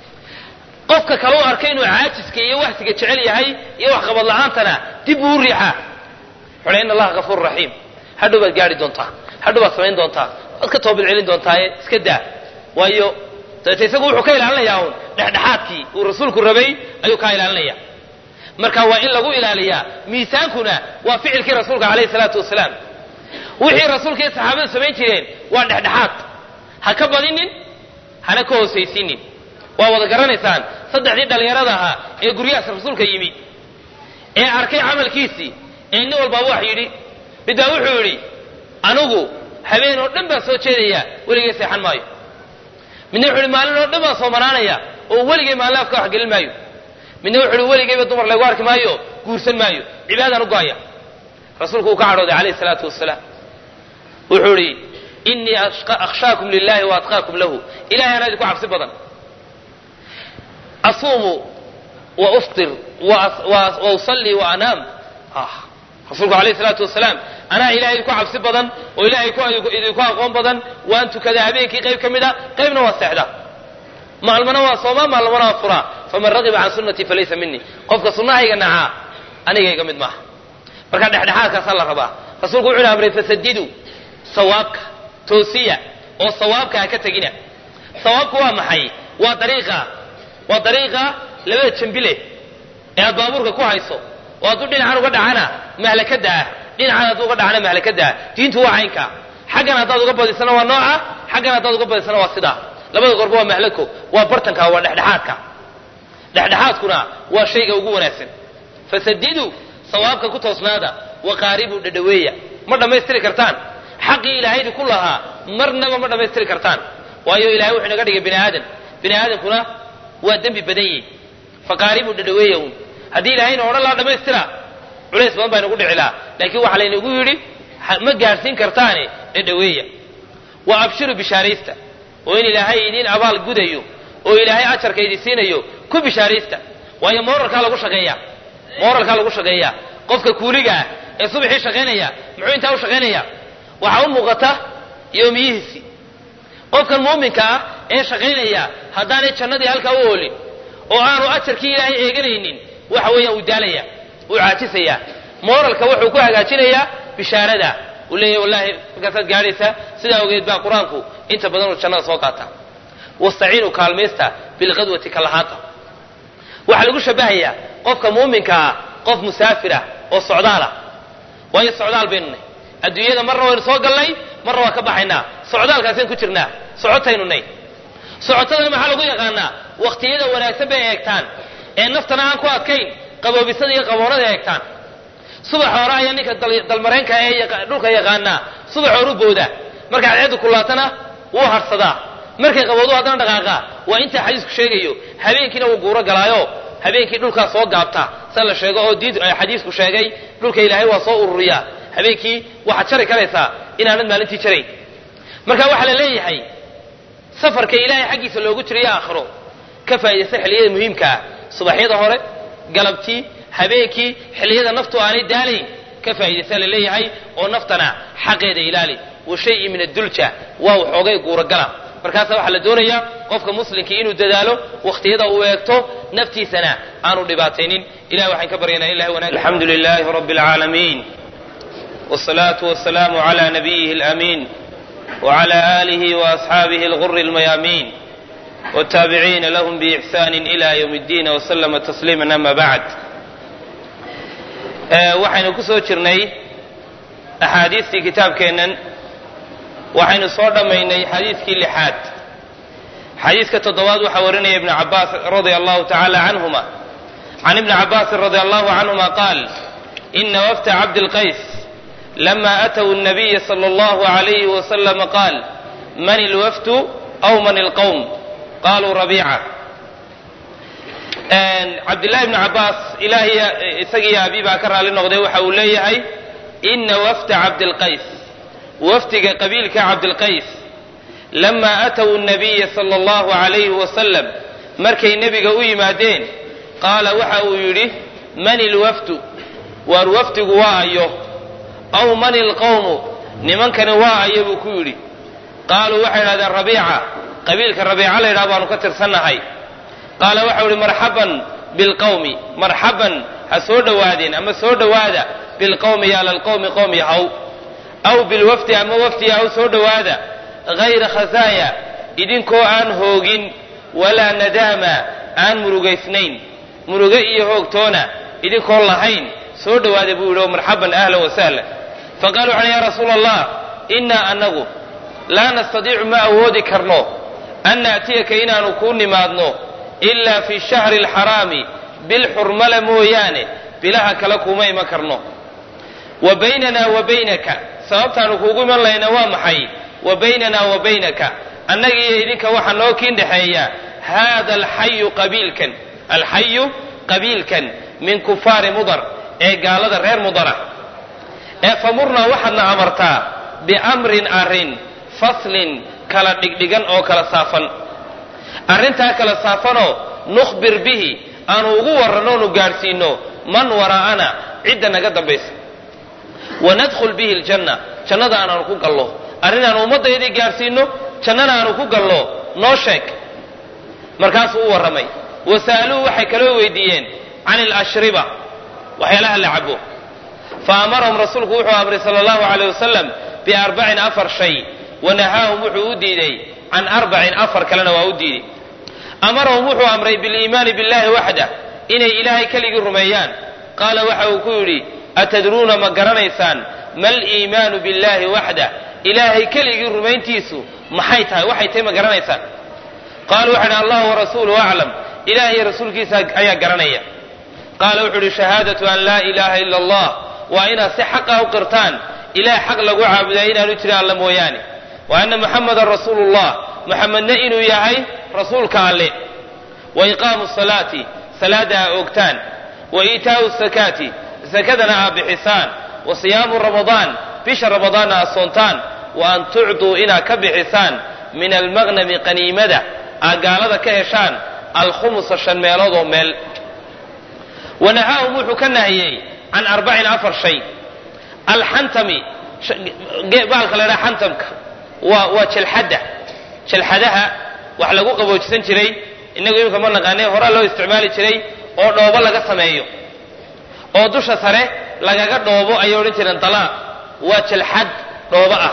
qofka kale u arkay inuu caajiska iyo waxsiga jecel yahay iyo waxqabad la-aantana dib buu u riixaa wuxuu in allaha kafuur raxiim hadhow baad gaari doontaa hadhow baad samayn doontaa waad ka toobad celin doontaaye iska daa waayo dabeete isagu wuxuu ka ilaalinayaa uun dhexdhexaadkii uu rasuulku rabay ayuu kaa ilaalinaya marka waa in lagu ilaaliyaa miisaankuna waa ficilkii rasuulka calayhi salaatu wasalaam wixii rasuulka iyo saxaabadu samayn jireen waa dhexdhexaad ha ka badinin hana ka hoosaysiinin waa wada garanaysaan saddexdii dhallinyarada ahaa ee guryahaas rasuulka yimi ee arkay camalkiisii ee nin walbaaba wax yidhi mid baa wuxuu yidhi anigu habeen oo dhan baan soo jeedaya weligay seexan maayo midna wuxuu yidhi maalin oo dhan baan soo maraanaya oo weligay maalin afka wax gelin maayo midna wuxuu yidhi weligayba dumar laygu arki maayo guursan maayo cibaadaan u go'aya rasuulku uu ka cadhooday calayhi salaatu wasalaam wuxuu idhi inii akhshaakum lilahi wa atqaakum lahu ilahay anaa idinku cabsi badan asuumu wa uftir wa usalli wa anaam rasuulku alayh salaatu wasalaam anaa ilahay idinku cabsi badan oo ilahay idinku aqoon badan waan tukadaa habeenkii qayb ka mid a qaybna waa seexda maalmana waa soomaa maalmana waa furaa faman ragiba can sunnatii falaysa minii qofka sunnahayga nacaa anigayga mid maaha marka dhexdhexaadkaasaa la rabaa rasuulku wuxuu amray fasadiduu sawaabka toosiya oo sawaabka ha ka tegina sawaabku waa maxay waa dariiqa waa dariiqa labada jambile ee aad baabuurka ku hayso oo hadduu dhinacan uga dhacana mahlakada ah dhinacan hadduu uga dhacana mahlakada ah diintu waa caynka xaggan haddaad uga badisana waa nooca xaggan haddaad uga badisana waa sidaa labada goorba waa mahlako waa bartanka waa dhexdhexaadka dhexdhexaadkuna waa shayga ugu wanaagsan fasadiduu sawaabka ku toosnaada waqaaribuu dhadhaweeya ma dhammaystiri kartaan xaqii ilaahaydi ku lahaa marnaba ma dhammaystiri kartaan waayo ilahay wuxuu inaga dhigay bini aadan bini aadamkuna waa dembi badan yihi faqaaribuu dhadhaweeya uun haddii ilahayna odhan lahaa dhammaystira culays badan baa inagu dhici lahaa laakiin waxaa laynagu yidhi ma gaadhsiin kartaane dhadhaweeya wa abshiru bishaaraysta oo in ilaahay idiin abaal gudayo oo ilaahay ajarka idin siinayo ku bishaaraysta waayo moralkaa lagu shaqeeya moralkaa lagu shaqeeyaa qofka kuuliga ah ee subaxii shaqaynaya muxuu intaa u shaqaynaya waxaa u muuqata yoomiyihiisii qofkan muuminka ah ee shaqaynaya haddaanay jannadii halkaa u oolin oo aanu ajarkii ilaahay eeganaynin waxa weeyaan uu daalaya uu caajisaya moralka wuxuu ku hagaajinayaa bishaarada uu leeyahy wallahi markaasaad gaadhaysaa sidaa ogeed baa qur-aanku inta badan uu jannada soo qaata wastaciinuu kaalmaysta bilqadwati kalahaanta waxaa lagu shabahayaa qofka muuminka ah qof musaafirah oo socdaalah waayo socdaal baynu nay adduunyada marna waynu soo gallay marna waa ka baxaynaa socdaalkaasaynu ku jirnaa socotaynu nay socotada maxaa lagu yaqaanaa wakhtiyada wanaagsan bay eegtaan ee naftana aan ku adkayn qaboobisada iyo qaboonada eegtaan subax hore ayaa ninka dalmareenka ee dhulka yaqaanaa subax horu booda marka cadceeddu kulaatana wuu harsadaa markay qaboodu haddana dhaqaaqaa waa intaa xadiisku sheegayo habeenkiina wuu guuro galaayo habeenkii dhulkaa soo gaabta sa la sheego oo diid xadiisku sheegay dhulka ilaahay waa soo ururiyaa habeenkii waxaad jari karaysaa inaanad maalintii jarayn marka waxaa la leeyahay safarka ilaahay xaggiisa loogu jirayo aakhiro ka faa'idaysta xilliyada muhiimka ah subaxyada hore galabtii habeenkii xilliyada naftu aanay daalayn ka faa'idaysta la leeyahay oo naftana xaqeeda ilaali wa shayi min addulja waa waxoogay guuragala markaasa waxaa la doonayaa qofka muslimkii inuu dadaalo wakhtiyada uu eegto naftiisana aanu dhibaataynin ilahi waxaan ka baryanaa ilahi wanaag alxamdu lilahi rabbi alcaalamiin wsalaatu wasalaamu cala nabiyihi alamiin wcala aalihi waasxaabihi alguri almayaamiin wtaabiciina lahum biixsani ila ywm اddiin wslama tasliima ama bacd waxaynu ku soo jirnay axaadiistii kitaabkeennan waxaynu soo dhammaynay xadiiskii lixaad xadiiska toddobaad waxaa warinaya ibnu cabaas radia allahu tacala canhuma can ibni cabaasin radia allahu canhuma qaal ina wafta cabdilqays lama atw الnabiya slى اllahu عalayh waslama qaal man ilwaftu aw man ilqowm qaluu rabiica cabdillahi bni cabaas ilaahay isagiiyo abi baa ka raali noqday waxa uu leeyahay ina wafta cabdilqays wafdiga qabiilka cabdilqays lama atw الnabiya slى اllahu عalayh wasalam markay nebiga u yimaadeen qaala waxa uu yidhi man ilwafdu waar wafdigu waa ayo aw man ilqowmu nimankani waa ayo buu ku yidhi qaaluu waxay idhahdeen rabiica qabiilka rabiica la yidhaha baanu ka tirsannahay qaala waxau ihi marxaban bilqowmi marxaban ha soo dhowaadeen ama soo dhowaada bilqowmi yaala lqowmi qowm yahow aw bilwafdi ama wafdi yahow soo dhowaada hayra khasaaya idinkoo aan hoogin walaa nadaama aan murugaysnayn muruge iyo hoogtoona idinkoon lahayn soo dhowaada buu yidhi oo marxaban ahlan wasahlan faqaaluu waxan ya rasuula allah innaa annagu laa nastadiicu ma awoodi karno an naatiyaka inaanu kuu nimaadno ilaa fi shahri alxaraami bil xurmala mooyaane bilaha kale kuuma iman karno wa baynana wa baynaka sababtaanu kuugu iman lahayna waa maxay wa baynana wa baynaka annaga iyo idinka waxaa noo kiin dhexeeya haada alxayu qabiilkan alxayu qabiilkan min kufaari mudar ee gaalada reer mudara ee famurnaa waxaadna amartaa biamrin arrin faslin kala dhigdhigan oo kala saafan arrintaa kala saafanoo nukhbir bihi aanu ugu warranno onu gaadhsiinno man waraa'ana cidda naga dambaysa wanadkhul bihi aljanna jannada aanaanu ku gallo arrin aanu ummaddaydii gaadhsiinno jannana aanu ku gallo noo sheeg markaasuu u warramay wasa'aluuhu waxay kaloo weydiiyeen can alashriba waxyaalaha la cabo fa amarahum rasuulku wuxuu amray sala allahu calayh wasalam biarbacin afar shay wanahaahum wuxuu u diiday can arbacin afar kalena waa u diiday amarahum wuxuu amray biliimaani billahi waxdah inay ilaahay keligii rumeeyaan qaala waxa uu ku yidhi atadruuna ma garanaysaan ma liimaanu billahi waxdah ilaahay keligii rumayntiisu maxay tahay waxay tahay ma garanaysaan qaalu waxay idhi allahu warasuuluhu aclam ilaah iyo rasuulkiisa ayaa garanaya qaala wuxuu idhi shahaadatu an laa ilaaha ila allah waa inaad si xaqah u qirtaan ilaah xaq lagu caabudaa inaanu jirin alla mooyaane wa anna muxamadan rasuulu llah muxamedna inuu yahay rasuulka alle wa iqaamu salaati salaada aa oogtaan wa iitaau sakaati sakadana aa bixisaan wa siyaamu ramadaan bisha ramadaanna aa soontaan wa an tucduu inaad ka bixisaan min almaqnami qaniimada aa gaalada ka heshaan alkhumusa shan meelood oo meel wanahaahum wuxuu ka nahiyey can arbacin afar shay alxantami baalka la dhaha xantamka waa waa jalxadda jalxadaha wax lagu qaboojisan jiray innagu iminka ma naqaanay horaa loo isticmaali jiray oo dhoobo laga sameeyo oo dusha sare lagaga dhoobo ayay odhan jireen dalaaq waa jalxad dhoobo ah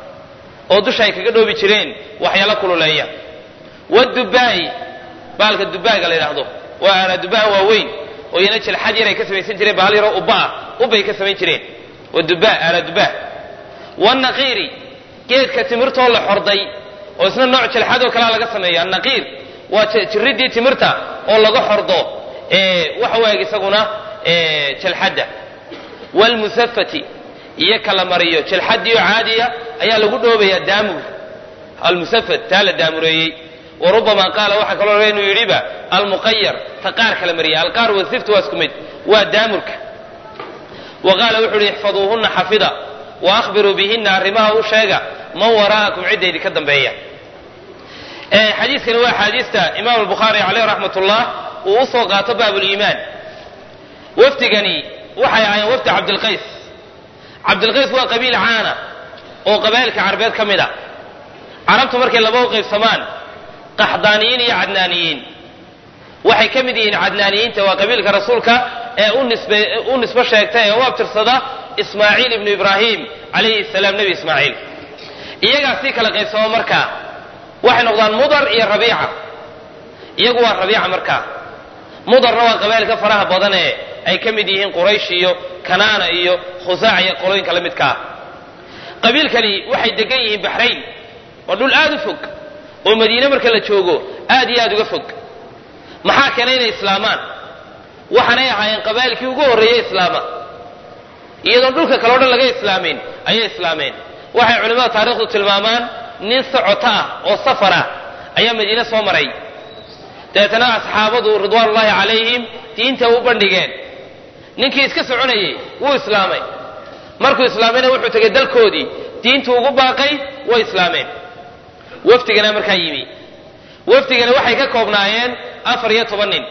oo dusha ay kaga dhoobi jireen waxyaala kululeeya wadubaa'i baalka dubaaga la yidhaahdo waa aanaa dubaa waaweyn oo iyana jalxad yar ay ka samaysan jireen baal yaroo ubba ah ubbay ka samayn jireen wadubaa aanaa dubaa wanaqiiri geedka timirtoo la xorday oo isna nooc jalxadoo kalea laga sameeyo annaqiir waa jiridii timirta oo laga xordo waxa waag isaguna jalxadda waalmusafati iyo kala mariyo jalxadiio caadiya ayaa lagu dhoobayaa daamur almusafat taa la daamureeyey wa rubama qaala waxaa kaloo inuu yidhiba almuqayar ta qaar kala mariya alqaar wasift waa isku mid waa daamurka wa qaala wuxuu uhi ixfaduuhunna xafida wa akhbiruu bihinna arrimaha u sheega man waraa'akum cidda idinka dambeeya xadiiskani waa axaadiista imaam albukhaari caleyh raxmat ullah uu usoo qaato baabuliimaan wafdigani waxay ahaayeen wafdi cabdilqays cabdilqays waa qabiil caana oo qabaa'ilka carabeed ka mid a carabtu markay laba u qaybsamaan qaxdaaniyiin iyo cadnaaniyiin waxay ka mid yihiin cadnaaniyiinta waa qabiilka rasuulka ee u nisbo sheegta ee u abtirsada ismaaciil ibnu ibraahim calayhi salaam nebi ismaaciil iyagaa sii kala qaybsamo markaa waxay noqdaan mudar iyo rabiica iyagu waa rabiica markaa mudarna waa qabaa'ilka faraha badan ee ay ka mid yihiin quraysh iyo kanaana iyo khusaac iyo qolooyinka la midka ah qabiilkani waxay degan yihiin baxrayn waa dhul aad u fog oo madiine marka la joogo aad iyo aad uga fog maxaa keenay inay islaamaan waxaanay ahaayeen qabaa'ilkii ugu horreeyey islaama iyadoon dhulka kale o dhan laga islaamin ayay islaameen waxay culimmada taarikhdu tilmaamaan nin socota ah oo safar ah ayaa madiine soo maray dabeetana asxaabadu ridwaanullaahi calayhim diinta u bandhigeen ninkii iska soconayey wuu islaamay markuu islaamayna wuxuu tegay dalkoodii diintu ugu baaqay way islaameen wafdigana markaa yimi wafdigana waxay ka koobnaayeen afar iyo toban nin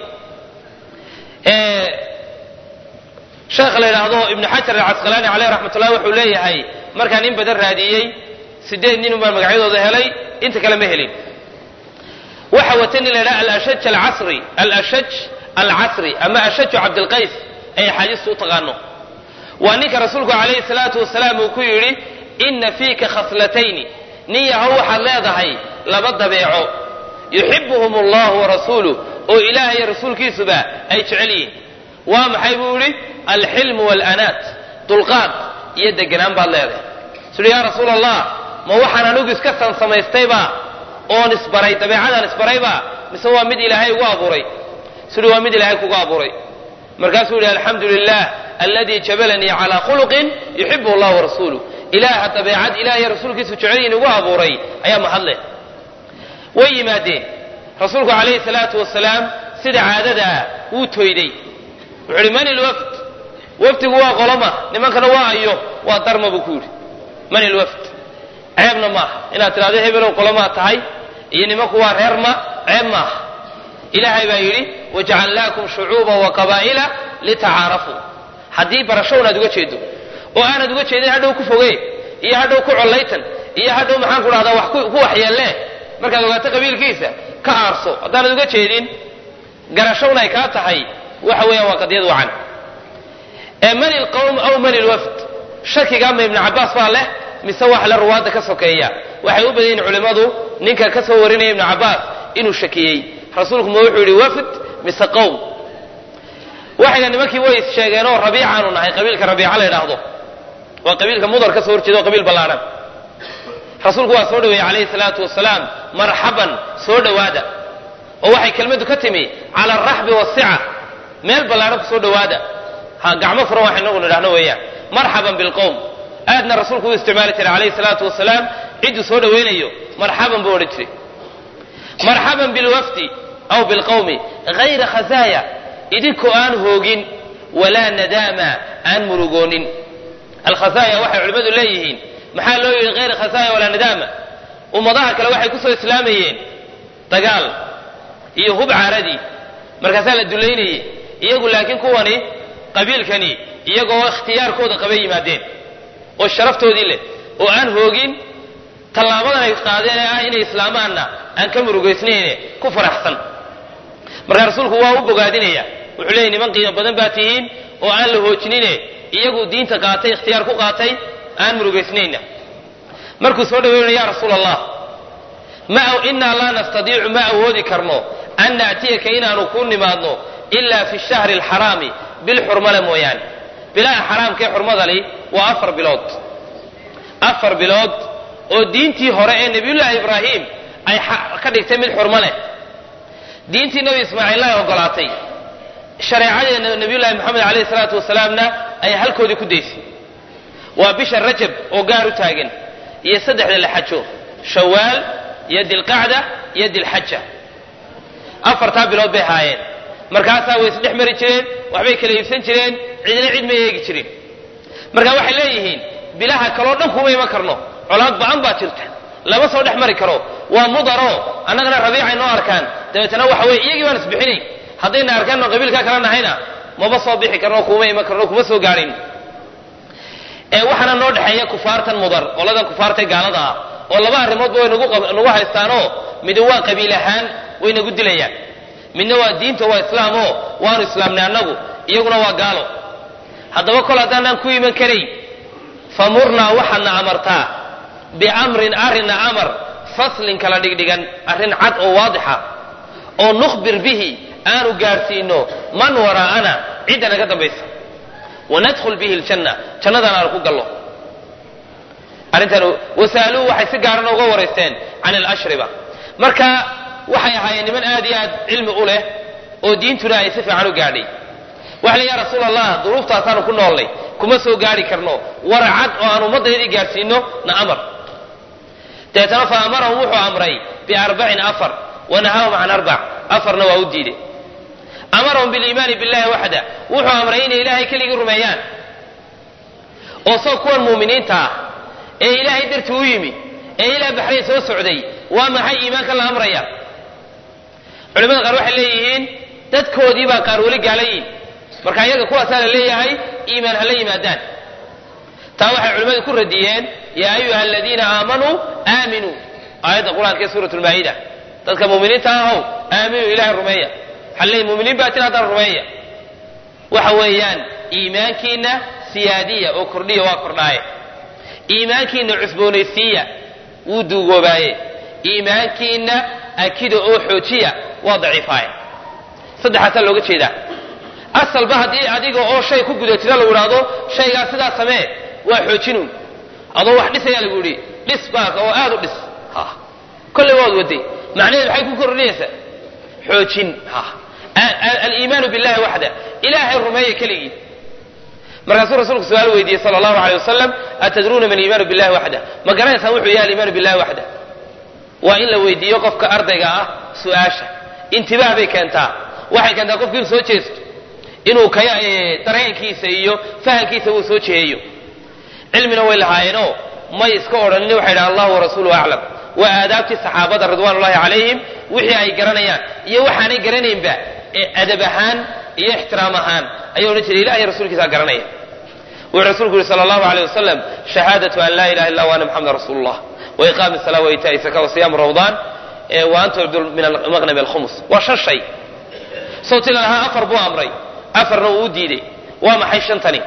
sheekha la yidhaahdo ibnu xajar alcasqalaani caleyh raxmatullahi wuxuu leeyahay markaan in badan raadiyey sideed nin baan magacyadooda helay inta kale ma helin waxa wata nin la yidhaha alashaj alcasri alashaj alcasri ama ashaju cabdilqays ay axaadiistu u taqaano waa ninka rasuulku calayhi salaatu wasalaam uu ku yidhi inna fiika khaslatayni nin yahow waxaad leedahay laba dabeeco yuxibuhum allahu warasuuluh oo ilaah iyo rasuulkiisuba ay jecel yihiin waa maxay buu yidhi alxilmu waalanaat dulqaad iyo deganaan baad leedahay suuhi yaa rasuul allah ma waxaan anigu iska sansamaystayba oon isbaray dabeecadaan isbarayba mise waa mid ilaahay ugu abuuray suuhi waa mid ilaahay kugu abuuray markaasuu yihi alxamdu lilah aladii jabalanii calaa khuluqin yuxibu allah warasuuluh ilaaha dabeecad ilaah iyo rasuulkiisu jecelyihin ugu abuuray ayaa mahadleh way yimaadeen rasuulku calayhi salaatu wasalaam sida caadadaa wuu toyday wuxuu ihi man ilwafd wafdigu waa qoloma nimankana waa ayo waa darma buu ku yidhi man ilwafd ceebna maaha inaad tidhahdo hebelow qolomaa tahay iyo nimanku waa reer ma ceeb maaha ilaahay baa yidhi wajacalnaakum shucuuban wa qabaa'ila litacaarafuu haddii barasho unaad uga jeedo oo aanad uga jeedin hadhow ku foge iyo hadhow ku collaytan iyo hadhow maxaan ku dhahdaa wax ku waxyeellee markaad ogaato qabiilkiisa ka aarso haddaanad uga jeedin garashowna ay kaa tahay waxa weeyaan waa qadiyad wacan ee man ilqowm aw man ilwafd shakiga ama ibnu cabbaas baa leh mise wax le ruwaadda ka sokeeya waxay u badan yihin culimmadu ninka ka soo warinaya ibnu cabbaas inuu shakiyey rasuulku ma wuxuu yidhi wafd mise qowm waxayna nimankii way sheegeenoo rabiicaanu nahay qabiilka rabiica la yidhaahdo waa qabiilka mudar ka soo horjeeda oo qabiil ballaadhan rasuulku waa soo dhaweeyey calayhi salaatu wasalaam marxaban soo dhowaada oo waxay kelmaddu ka timi cala alraxbi wasica meel ballaadhan ku soo dhowaada ha gacmo furan waxay inagu nidhahno weeyaan marxaban bilqowm aadna rasuulku u isticmaali jiray calayhi salaatu wasalaam cidduu soo dhowaynayo marxaban buu odhan jiray marxaban bilwafdi aw bilqowmi hayra khasaaya idinkoo aan hoogin walaa nadaama aan murugoonin alkhasaaya waxay culimmadu leeyihiin maxaa loo yidhi hayra khasaaya walaa nadaama ummadaha kale waxay ku soo islaamayeen dagaal iyo hub caaradii markaasaa la dulaynayey iyagu laakiin kuwani qabiilkani iyagoo ikhtiyaarkooda qabay yimaadeen oo sharaftoodii leh oo aan hoogin tallaabadan ay qaadeen ee ah inay islaamaanna aan ka murugaysnayne ku faraxsan markaa rasuulku waa u bogaadinaya wuxuu leeyay niman qiimo badan baa tihiin oo aan la hoojinine iyagu diinta qaatay ikhtiyaar ku qaatay aan murugaysnayna markuu soo dhaweynaya ya rasuul allah ma inaa laa nastadiicu ma awoodi karno an naatiyaka inaanu kuu nimaadno ilaa fi shahri alxaraami bil xurmale mooyaane bilaha xaraamkaee xurmadali waa afar bilood afar bilood oo diintii hore ee nebiyullaahi ibraahim ay ka dhigtay mid xurmo leh diintii nebi ismaaciil ay ogolaatay shareecadeena nebiyullaahi moxamed alayhi salaatu wasalaamna ay halkoodii ku daysay waa bisha rajab oo gaar u taagan iyo saddexda la xajo shawaal iyo dilqacda iyo dilxaja afartaa bilood bay haayeen markaasaa way isdhex mari jireen waxbay kala iibsan jireen cidna cid ma eegi jirin marka waxay leeyihiin bilaha kaloo dhan kuma iman karno colaad ba'an baa jirta lama soo dhex mari karo waa mudaro annagana rabiicay noo arkaan dabeetana waxa weye iyagii baan isbixinayn haddayna arkaan oo qabiilkaa kala nahayna maba soo bixi karno kuma iman karno kuma soo gaadhin ee waxaana noo dhexeeya kufaartan mudar qoladan kufaartay gaalada ah oo laba arrimoodba way nagu haystaanoo midi waa qabiil ahaan way nagu dilayaan midna waa diinta waa islaamoo waanu islaamnay annagu iyaguna waa gaalo haddaba kol haddaanaan ku iman karayn famurnaa waxaadna amartaa biamrin arrinna amar faslin kala dhigdhigan arrin cad oo waadixa oo nukhbir bihi aanu gaadhsiino man waraa'ana cidda naga dambaysa wanadkhul bihi ljanna jannadaan aanu ku gallo arrintan wasaaluu waxay si gaarana uga waraysteen can alashriba marka waxay ahaayeen niman aad iyo aad cilmi u leh oo diintuna ay si fiican u gaadhay waxa le ya rasuul allah duruuftaasaanu ku noollay kuma soo gaari karno waracad oo aan ummaddaydii gaadhsiino na amar dabeetana fa amarahum wuxuu amray biarbacin afar wanahaahum can arbac afarna waa u diiday amarahum biliimaani billahi waxda wuxuu amray inay ilaahay keligii rumeeyaan oo soo kuwan muuminiinta ah ee ilaahay dartii u yimi ee ilaa baxrayn soo socday waa maxay iimaanka la amraya culimada qaar waxay leeyihiin dadkoodii baa qaar weli gaala yihin marka iyaga kuwaasaa la leeyahay iimaan hala yimaadaan taa waxay culimmadu ku radiyeen yaa ayuha aladiina aamanuu aaminuu aayadda qur-aanka ee suurat lmaa'ida dadka muuminiinta ahow aaminuu ilahay rumeeya waxaa leeyahy muminiin baatin haddana rumeeya waxa weeyaan iimaankiina siyaadiya oo kordhiya waa kordhaaye iimaankiina cusboonaysiiya wuu duugoobaaye iimaankiina akida oo xoojiya waa daciifaaye saddexaasaa looga jeedaa asalba haddii adiga oo shay ku gudatida lagu idhaahdo shaygaa sidaa samee waa xoojinun adoo wax dhisayaa lagu yidhi dhis baaka oo aad u dhis ha kolley waad waday macnaheed maxay ku kordhinaysaa xoojin ha aliimaanu billahi waxda ilaahay rumeeya keligii markaasuu rasuulku su-aal weydiiyey sala allahu aleyh wasalam atadruuna man iimaanu billahi waxda ma garanaysaan wuxuu yahay aliimaanu billahi waxda waa in la weydiiyo qofka ardayga ah su-aasha intibaah bay keentaa waxay keentaa qofki inuu soo jeesto inuu kaya dareenkiisa iyo fahamkiisa uu soo jeheeyo cilmina way lahaayeenoo may iska odhanin waxay dhahan allahu warasuuluhu aclam waa aadaabtii saxaabada ridwaan ullahi calayhim wixii ay garanayaan iyo waxaanay garanaynba ee adab ahaan iyo ixtiraam ahaan ayuu odhan jiray ilahay rasuulkiisaa garanaya wuxuu rasuulku yihi sala allahu aleyh wasalam shahaadatu an laa ilaha illa wa anna muxamada rasuulu llah wa iqaami salaa wa itaa'i zaka wa siyaamu ramadaan wa an tucdu min almaqnami alkhumus waa shan shay sawti lalahaa afar buu amray afarna uu u diiday waa maxay shantani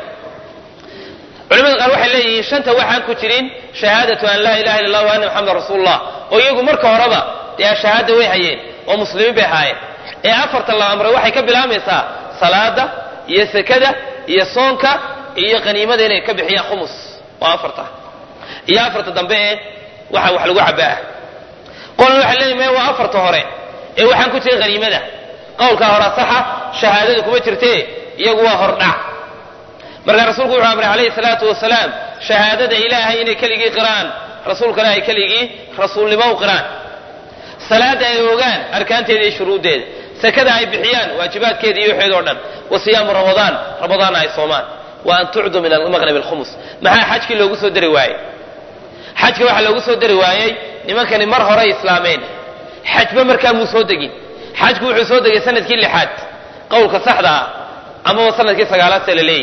culimada qaar waxay leeyihiin shanta waxaan ku jirin shahaadatu an laa ilaha illa allah wa anna muxamada rasuulullah oo iyagu marka horeba dee shahaada way hayeen oo muslimiin bay ahaayeen ee afarta la amray waxay ka bilaabaysaa salaada iyo sekada iyo soonka iyo qaniimada inay ka bixiyaan khumus waa afarta iyo afarta dambe ee waxa wax lagu cabaa qolna waxay leeyihin maya waa afarta hore ee waxaan ku jirin qaniimada qowlkaa hore saxa shahaadada kuma jirtee iyagu waa hordhac markaa rasuulku wuxuu amray calayhi salaatu wasalaam shahaadada ilaahay inay keligii qiraan rasuulkana ay keligii rasuulnimo u qiraan salaada ay ogaan arkaanteeda iyo shuruuddeeda sakada ay bixiyaan waajibaadkeeda iyo waxeeda o dhan wa siyaamu ramadaan ramadaanna ay soomaan wa an tucdu min almaqnab alkhumus maxaa xajkii loogu soo dari waayey xajka waxaa loogu soo dari waayey nimankani mar horay islaameen xajba markaa muu soo degin xajku wuxuu soo degay sanadkii lixaad qowlka saxda ah amaba sanadkii sagaalaad see la leeyahy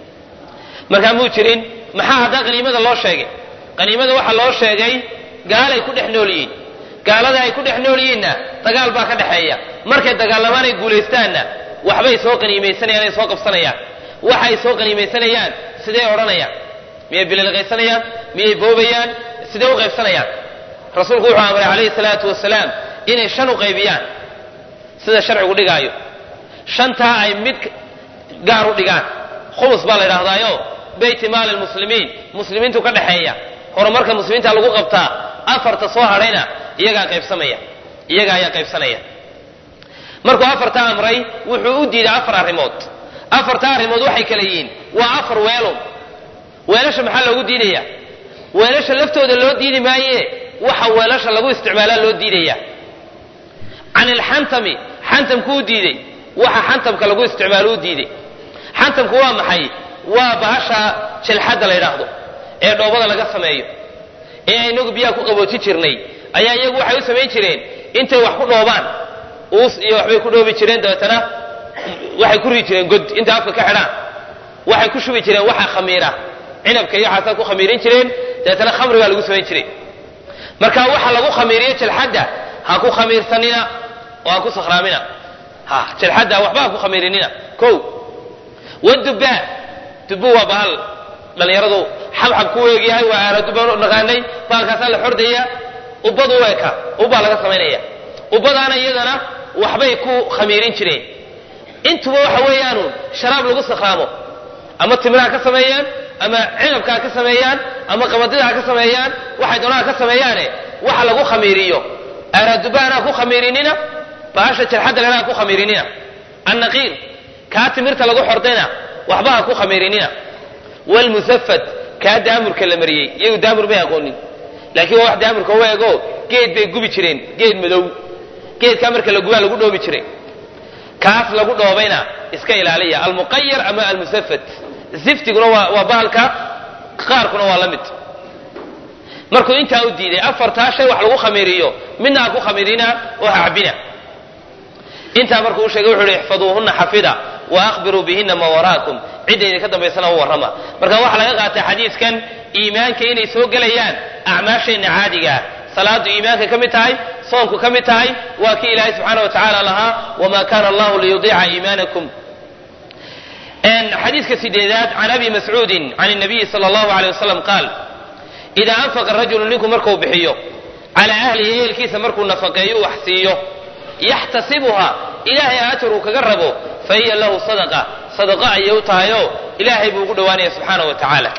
markaa muu jirin maxaa haddaa qaniimada loo sheegay qaniimada waxaa loo sheegay gaalay ku dhex nool yihiin gaalada ay ku dhex nool yihiinna dagaal baa ka dhexeeya markay dagaalamaan ay guulaystaanna waxbay soo qaniimaysanayaan ay soo qabsanayaan waxay soo qaniimaysanayaan sidee odhanayaan miyay bililqaysanayaan miyay boobayaan sidee u qaybsanayaan rasuulku wuxuu amray calayhi salaatu wasalaam inay shan u qaybiyaan sida sharcigu dhigaayo shantaa ay mid gaar u dhigaan khumus baa la yidhaahdaayo beyti maali lmuslimiin muslimiintu ka dhexeeya horumarka muslimiinta lagu qabtaa afarta soo hadhayna iyagaa qaybsamaya iyaga ayaa qaybsanaya markuu afarta amray wuxuu u diiday afar arrimood afarta arrimood waxay kala yihiin waa afar weelo weelasha maxaa loogu diidaya weelasha laftooda loo diidi maaye waxa weelasha lagu isticmaalaa loo diidaya can ilxantami xantamku u diiday waxa xantamka lagu isticmaalo u diiday xantamku waa maxay waa bahasha jilxadda la yidhaahdo ee dhoobada laga sameeyo ee inagu biyaha ku qaboojin jirnay ayaa iyagu waxay u samayn jireen intay wax ku dhoobaan uus iyo waxbay ku dhoobi jireen dabeetana waxay ku rii jireen god intay afka ka xidhaan waxay ku shubi jireen waxa khamiira cinabka iyo waxaasaa ku khamiirin jireen dabeetana khamri baa lagu samayn jiray marka waxa lagu khamiiriyo jilxadda ha ku khamiirsanina oo ha ku sakhraamina ha jilxadda waxba ha ku khamiirinina ko wadubbaa dubbu waa bahal dhallinyaradu xabxab ku weegyahay waa aaladubaan naqaanay bahalkaasaa la xordaya ubbadu u eka ubbaa laga samaynaya ubbadaana iyadana waxbay ku khamiirin jireen intuba waxa weeyaanu sharaab lagu sakhraamo ama timiraha ka sameeyaan ama cinabka ha ka sameeyaan ama qabadida ha ka sameeyaan waxay doonaa ha ka sameeyaane waxa lagu khamiiriyo aaradubaana ha ku khamiirinina bahasha jarxadda lena ha ku khamiirinina annaqiir kaa timirta lagu xordayna waxba ha ku khamiirinina wlmusafad kaa daamurka la mariyey iyagu daamur may aqoonin laakiin waa wax daamurka u eego geed bay gubi jireen geed madow geedkaa marka la gubaa lagu dhoobi jiray kaas lagu dhoobayna iska ilaaliya almuqayar ama almusafad ziftiguna waa waa bahalka qaarkuna waa la mid markuu intaa u diiday afartaa shay wax lagu khamiiriyo midna ha ku khamiirina oo ha cabina intaa markuu u sheegay wuxu uhi ixfaduuhuna xafida wa akhbiruu bihina ma waraakum cidda idinka dambaysana u warrama marka waxaa laga qaatay xadiiskan iimaanka inay soo gelayaan acmaasheenna caadigaa salaadu iimaanka ka mid tahay soonku ka mid tahay waa kii ilaahay subxaana wa tacaala lahaa wama kana allahu liyudiica iimaanakum xadiiska sideedaad can abi mascuudin can nabiyi sala allahu aleyh wasalam qaal idaa anfaqa rajulu ninku markuu bixiyo calaa ahlihi ehelkiisa markuu nafaqeeyo wax siiyo yaxtasibuha ilaahay ajar uu kaga rabo fa hiya lahu sadaqa sadaqa ayay u tahayoo ilaahay buu ugu dhowaanaya subxaana wa tacaala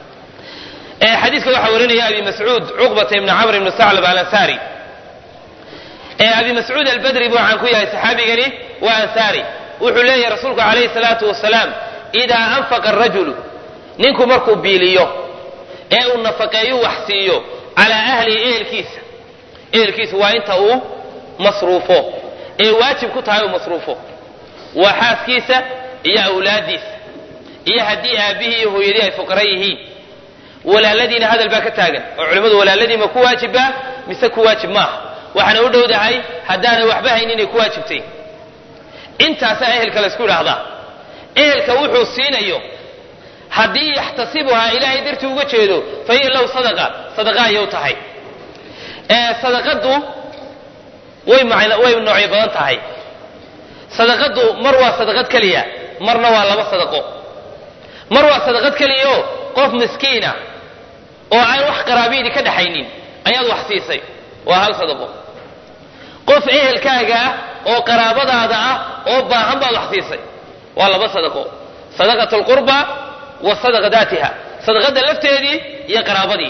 xadiiska waxaa warinaya abi mascuud cuqbata ibni camr ibni saclab alansaari abi mascuud albadri buu caan ku yahay saxaabigani waa ansaari wuxuu leeyahay rasuulku calayhi salaatu wasalaam idaa anfaqa arajulu ninku markuu biiliyo ee uu nafaqeeyo wax siiyo calaa ahlihi ehelkiisa ehelkiisa waa inta uu masruufo ee waajib ku tahay uu masruufo waa xaaskiisa iyo awlaaddiisa iyo haddii aabbihii iyo hooyadii ay fuqara yihiin walaaladiina hadal baa ka taagan oo culimmadu walaaladii ma ku waajibba mise ku waajib maaha waxaana u dhowdahay haddaanay waxba hayn inay ku waajibtay intaasaa ehelka laysku idhaahdaa ehelka wuxuu siinayo haddii yaxtasibuhaa ilaahay dartii uga jeedo fa hiya lahu sadaqa sadaqa ayay u tahay sadaqadu way way noocyo badan tahay sadaqadu mar waa sadaqad keliya marna waa laba sadaqo mar waa sadaqad keliyaoo qof miskiina oo aan wax qaraabiyadii ka dhaxaynin ayaad wax siisay waa hal sadaqo qof ehelkaaga ah oo qaraabadaada ah oo baahan baad wax siisay waa laba sadaqo sadaqat alqurba wa sadaqa daatiha sadaqada lafteedii iyo qaraabadii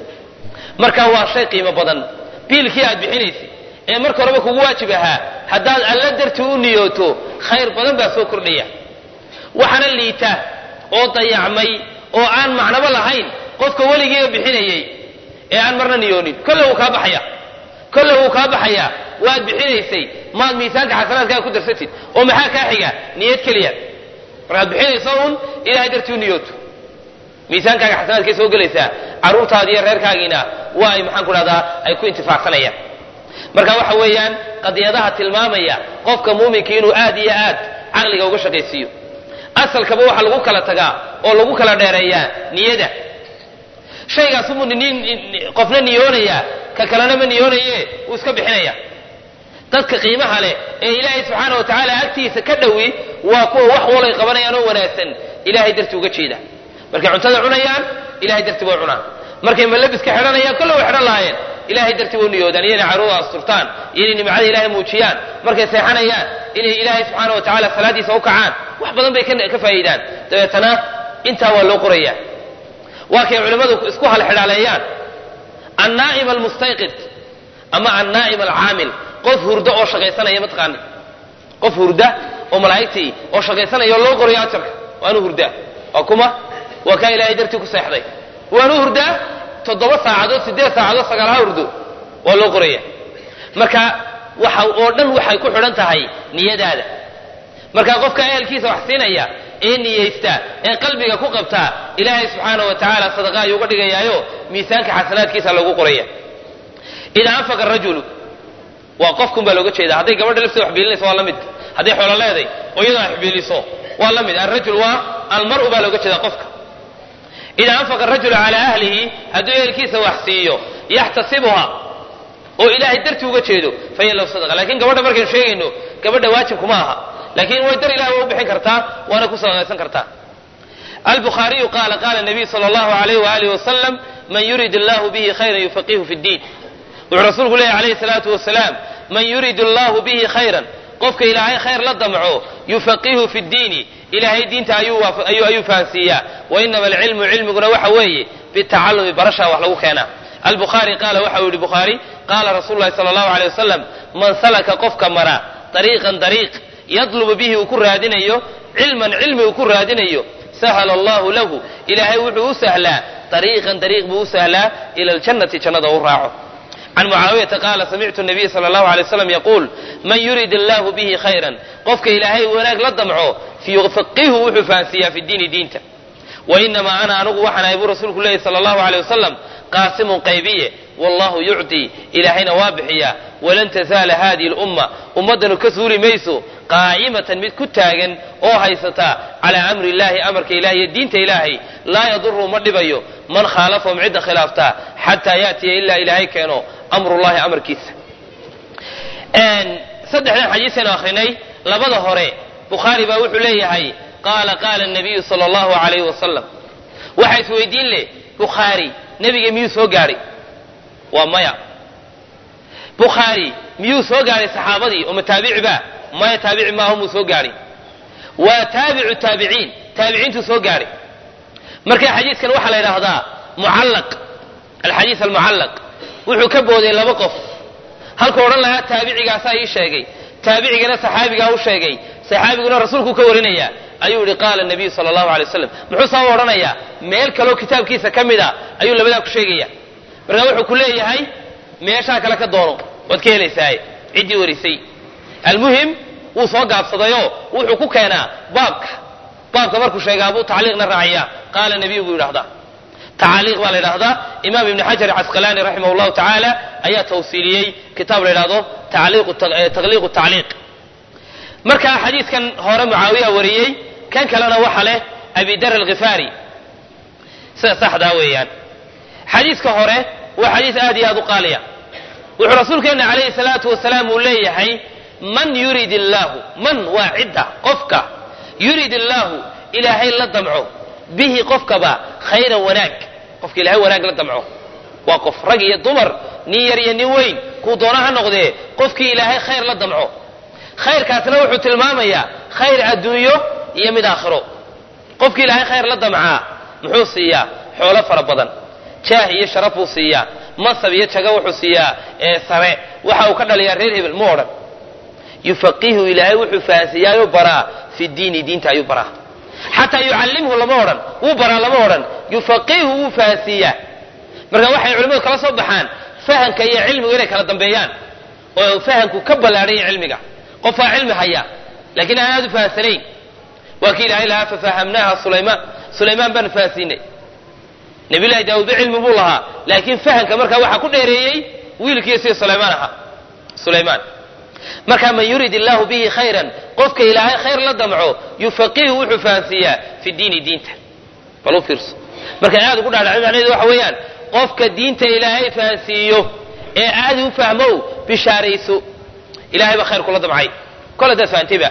marka waa shay qiimo badan biilkii aad bixinaysay ee marka horeba kugu waajib ahaa haddaad alla dartii u niyooto khayr badan baa soo kordhaya waxaana liita oo dayacmay oo aan macnabo lahayn qofka weligiiba bixinayey ee aan marna niyoonin kolle wuu kaa baxaya kolle wuu kaa baxayaa waad bixinaysay maad miisaanka xasanaadkaaga ku darsatid oo maxaa kaa xiga niyad keliya markaad bixinayso uun ilahay dartii u niyooto miisaankaaga xasanaadkay soo gelaysaa carruurtaadi iyo reerkaagiina waa ay maxaan ku dhahdaa ay ku intifaacsanayaan marka waxa weeyaan qadiyadaha tilmaamaya qofka muuminka inuu aad iyo aad caqliga uga shaqaysiiyo asalkaba waxaa lagu kala tagaa oo lagu kala dheereeyaa niyada shaygaas umuu qofna niyoonaya ka kalena ma niyoonaye wuu iska bixinaya dadka qiimaha leh ee ilaahay subxaana wa tacaala agtiisa ka dhowi waa kuwa wax walay qabanayaan oo wanaagsan ilahay dartii uga jeeda markay cuntada cunayaan ilahay dartii way cunaan markay malabiska xidhanayaan kolle way xidhan lahaayeen ilahay dartii way niyoodaan iyo inay carruurda asturtaan iyo inay nimcada ilahay muujiyaan markay seexanayaan inay ilaahay subxaana wa tacala salaadiisa u kacaan wax badan bay ka faa'iidaan dabeetana intaa waa loo qoraya waa kay culimmadu isku halxidhaaleeyaan annaa'im almustayqid ama annaa'im alcaamil qof hurda oo shaqaysanaya mataqaani qof hurda oo malaa'igtii oo shaqaysanaya oo loo qorayo ajarka waanu hurdaa waa kuma waa kaa ilaahay dartii ku seexday waanu hurdaa toddoba saacadood siddeed saacadood sagaal ha hurdo waa loo qoraya marka waxa oo dhan waxay ku xidhan tahay niyadaada marka qofka ehelkiisa wax siinaya ee niyeysta ee qalbiga ku qabtaa ilaahay subxaana wa tacaala sadaqa ayuu uga dhigayaayo miisaanka xasanaadkiisa loogu qoraya idaa anfaqa rajulu waa qofkun baa looga jeeda hadday gabadha lafteeda wax biilinayso waa la mid hadday xoolo leeday oo iyadoo wax biiliso waa la mid alrajul waa almar'u baa looga jeeda qofka idaa anfaqa arajulu calaa ahlihi hadduu ehelkiisa wax siiyo yaxtasibuha oo ilaahay dartii uga jeedo fahiya lahu sadaqa lakin gabadha markaynu sheegayno gabadha waajibkuma aha lakin way dar ilahi waa u bixin kartaa waana ku sadaqaysan kartaa albukhaariyu qaala qaala nabiy sala allahu alayh waalihi wasalam man yurid allahu bihi khayran yufaqihu fi ddiin wuxuu rasuulku leeyahy alayhi salaatu wasalaam man yurid allahu bihi khayran qofka ilaahay khayr la damco yufaqihu fi ddiini ilaahay diinta ayuu fahansiiyaa wainama alcilmu cilmiguna waxa weeye bitacalumi barashaa wax lagu keenaa albukhaari qaala waxa uu yihi bukhaari qaala rasuulu lahi sala allahu aleyh wasalam man salaka qofka mara dariiqan dariiq yadlubu bihi uu ku raadinayo cilman cilmi uu ku raadinayo sahala allahu lahu ilaahay wuxuu u sahlaa dariiqan dariiq buu u sahlaa ila aljannati jannada u raaco can mucaawiyata qaala samictu nabiy sala allahu alay waslam yaquul man yurid allahu bihi khayran qofka ilaahay wanaag la damco yufaqihu wuxuu fahansiiyaa fi diini diinta wainamaa ana anugu waxaan ahay buu rasuulku leeyahy sala allahu aleyh wasalam qaasimun qaybiye wallahu yucطii ilaahayna waa bixiyaa walan tazaala hadihi lumma ummaddanu ka suuli mayso qaa'imatan mid ku taagan oo haysata calaa amri illahi amarka ilahay iyo diinta ilaahay laa yaduru ma dhibayo man khaalafahum cidda khilaaftaa xataa yaatiya ilaa ilaahay keeno amrullahi amarkiisa saddexdan xadiisaynu akrinay labada hore bukhaari baa wuxuu leeyahay qaala qaala nabiyu sala allahu alayhi wasalam waxaa isweydiin leh bukhaari nebiga miyuu soo gaadhay waa maya bukhaari miyuu soo gaadhay saxaabadii oo ma taabici ba maya taabici maaho muu soo gaadhay waa taabicu taabiciin taabiciintuu soo gaadhay marka xadiiskan waxaa la yidhaahdaa mucallaq alxadiis almucallaq wuxuu ka booday laba qof halkuu odhan lahaa taabicigaasaa ii sheegay taabicigana saxaabigaa u sheegay saxaabiguna rasuulkuu ka warinaya ayuu yihi qaala nabiyu sala allahu alay wasalam muxuu saa u odhanayaa meel kaleo kitaabkiisa ka mid a ayuu labadaa ku sheegaya markaa wuxuu ku leeyahay meeshaa kale ka doono waad ka helaysaaye ciddii warisay almuhim wuu soo gaabsadayoo wuxuu ku keenaa baabka baabka markuu sheegaa buu tacliiqna raaciyaa qaala nabiyu buu yidhahdaa tacaaliiq baa la yidhahdaa imaam ibni xajar casqalaani raximah llahu tacaala ayaa tawsiiliyey kitaab la yidhahdo taqliiqu tacliiq marka xadiidkan hore mucaawiya wariyey kan kalena waxa leh abidar alkhifaari sida saxdaa weeyaan xadiidka hore waa xadiis aad iyo aad u qaaliya wuxuu rasuulkeenna calayhi salaatu wasalaam uu leeyahay man yurid illaahu man waa cidda qofka yurid illaahu ilaahay la damco bihi qofkaba khayran wanaag qofka ilaahay wanaag la damco waa qof rag iyo dumar nin yar iyo nin weyn kuu doona ha noqdee qofkii ilaahay khayr la damco khayrkaasna wuxuu tilmaamayaa khayr adduunyo iyo mid aakhiro qofkii ilaahay khayr la damcaa muxuu siiyaa xoolo fara badan jaah iyo sharaf buu siiyaa masab iyo jago wuxuu siiyaa ee sare waxa uu ka dhaliyaa reer hebel mu odhan yufaqihu ilaahay wuxuu fahansiiyaayoo baraa fi diini diinta ayuu baraa xataa yucallimhu lama odhan wuu baraa lama odhan yufaqihu wuu fahansiiyaa marka waxay culimmadu kala soo baxaan fahamka iyo cilmigu inay kala dambeeyaan oo fahamku ka ballaadhan yahay cilmiga qofaa cilmi haya laakiin aan aad u fahamsanayn waa kii ilaahay lahaa fafahamnaaha sulaymaan sulaymaan baanu fahansiinay nabiyullahi daawuudba cilmi buu lahaa laakiin fahamka markaa waxaa ku dheereeyey wiilkii sida sulaymaan ahaa sulaymaan marka man yurid illaahu bihi khayran qofka ilaahay khayr la damco yufaqihu wuxuu fahansiiyaa fi diini diinta bal u fiirso markaan aad ugu dhaadhacay macnaheedu waxa weeyaan qofka diinta ilaahay fahansiiyo ee aadi u fahmow bishaarayso ilahay baa khayr kula damcay kol hadaad fahantayba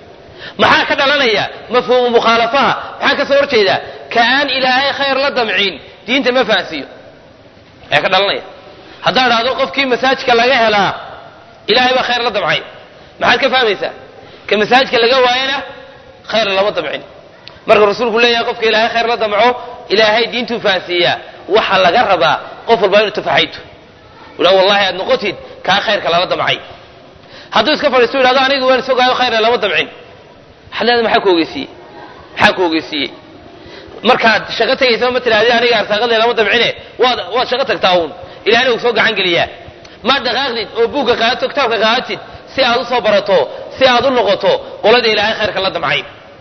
maxaa ka dhalanaya mafhuumu mukhaalafaha maxaa ka soo horjeeda ka aan ilaahay khayr la damcin diinta ma fahansiiyo ayaa ka dhalanaya haddaad dhahdo qofkii masaajidka laga helaa ilaahay baa khayr la damcay maxaad ka fahmaysaa ka masaajidka laga waayana khayr lama damcin marka rasuulku leeyahay qofka ilaahay khayr la damco ilaahay diintuu fahansiiyaa waxa laga rabaa qof walbaa inuu tafaxayto ula wallahi aad noqotid kaa khayrka lala damcay hadduu iska fadhiisto yidhahdo anigu waan isogaayo khayra lama damcin xaleeda maxaa ku ogeysiiyey maxaa ku ogeysiiyey markaad shaqo tegaysa ma tidhahdi aniga arsaaqadee lama damcine waad waad shaqo tagtaa uun ilahina uu soo gacan geliyaa ma dhaqaaqdid oo buugga qaadato kitaabka qaadatid si aad u soo barato si aad u noqoto qolada ilaahay khayrka la damcay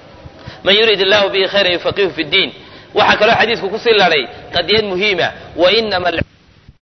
man yurid illahu bihi khayran yufaqihu fi ddiin waxaa kaloo xadiisku kusii laday qadiyad muhiima wainama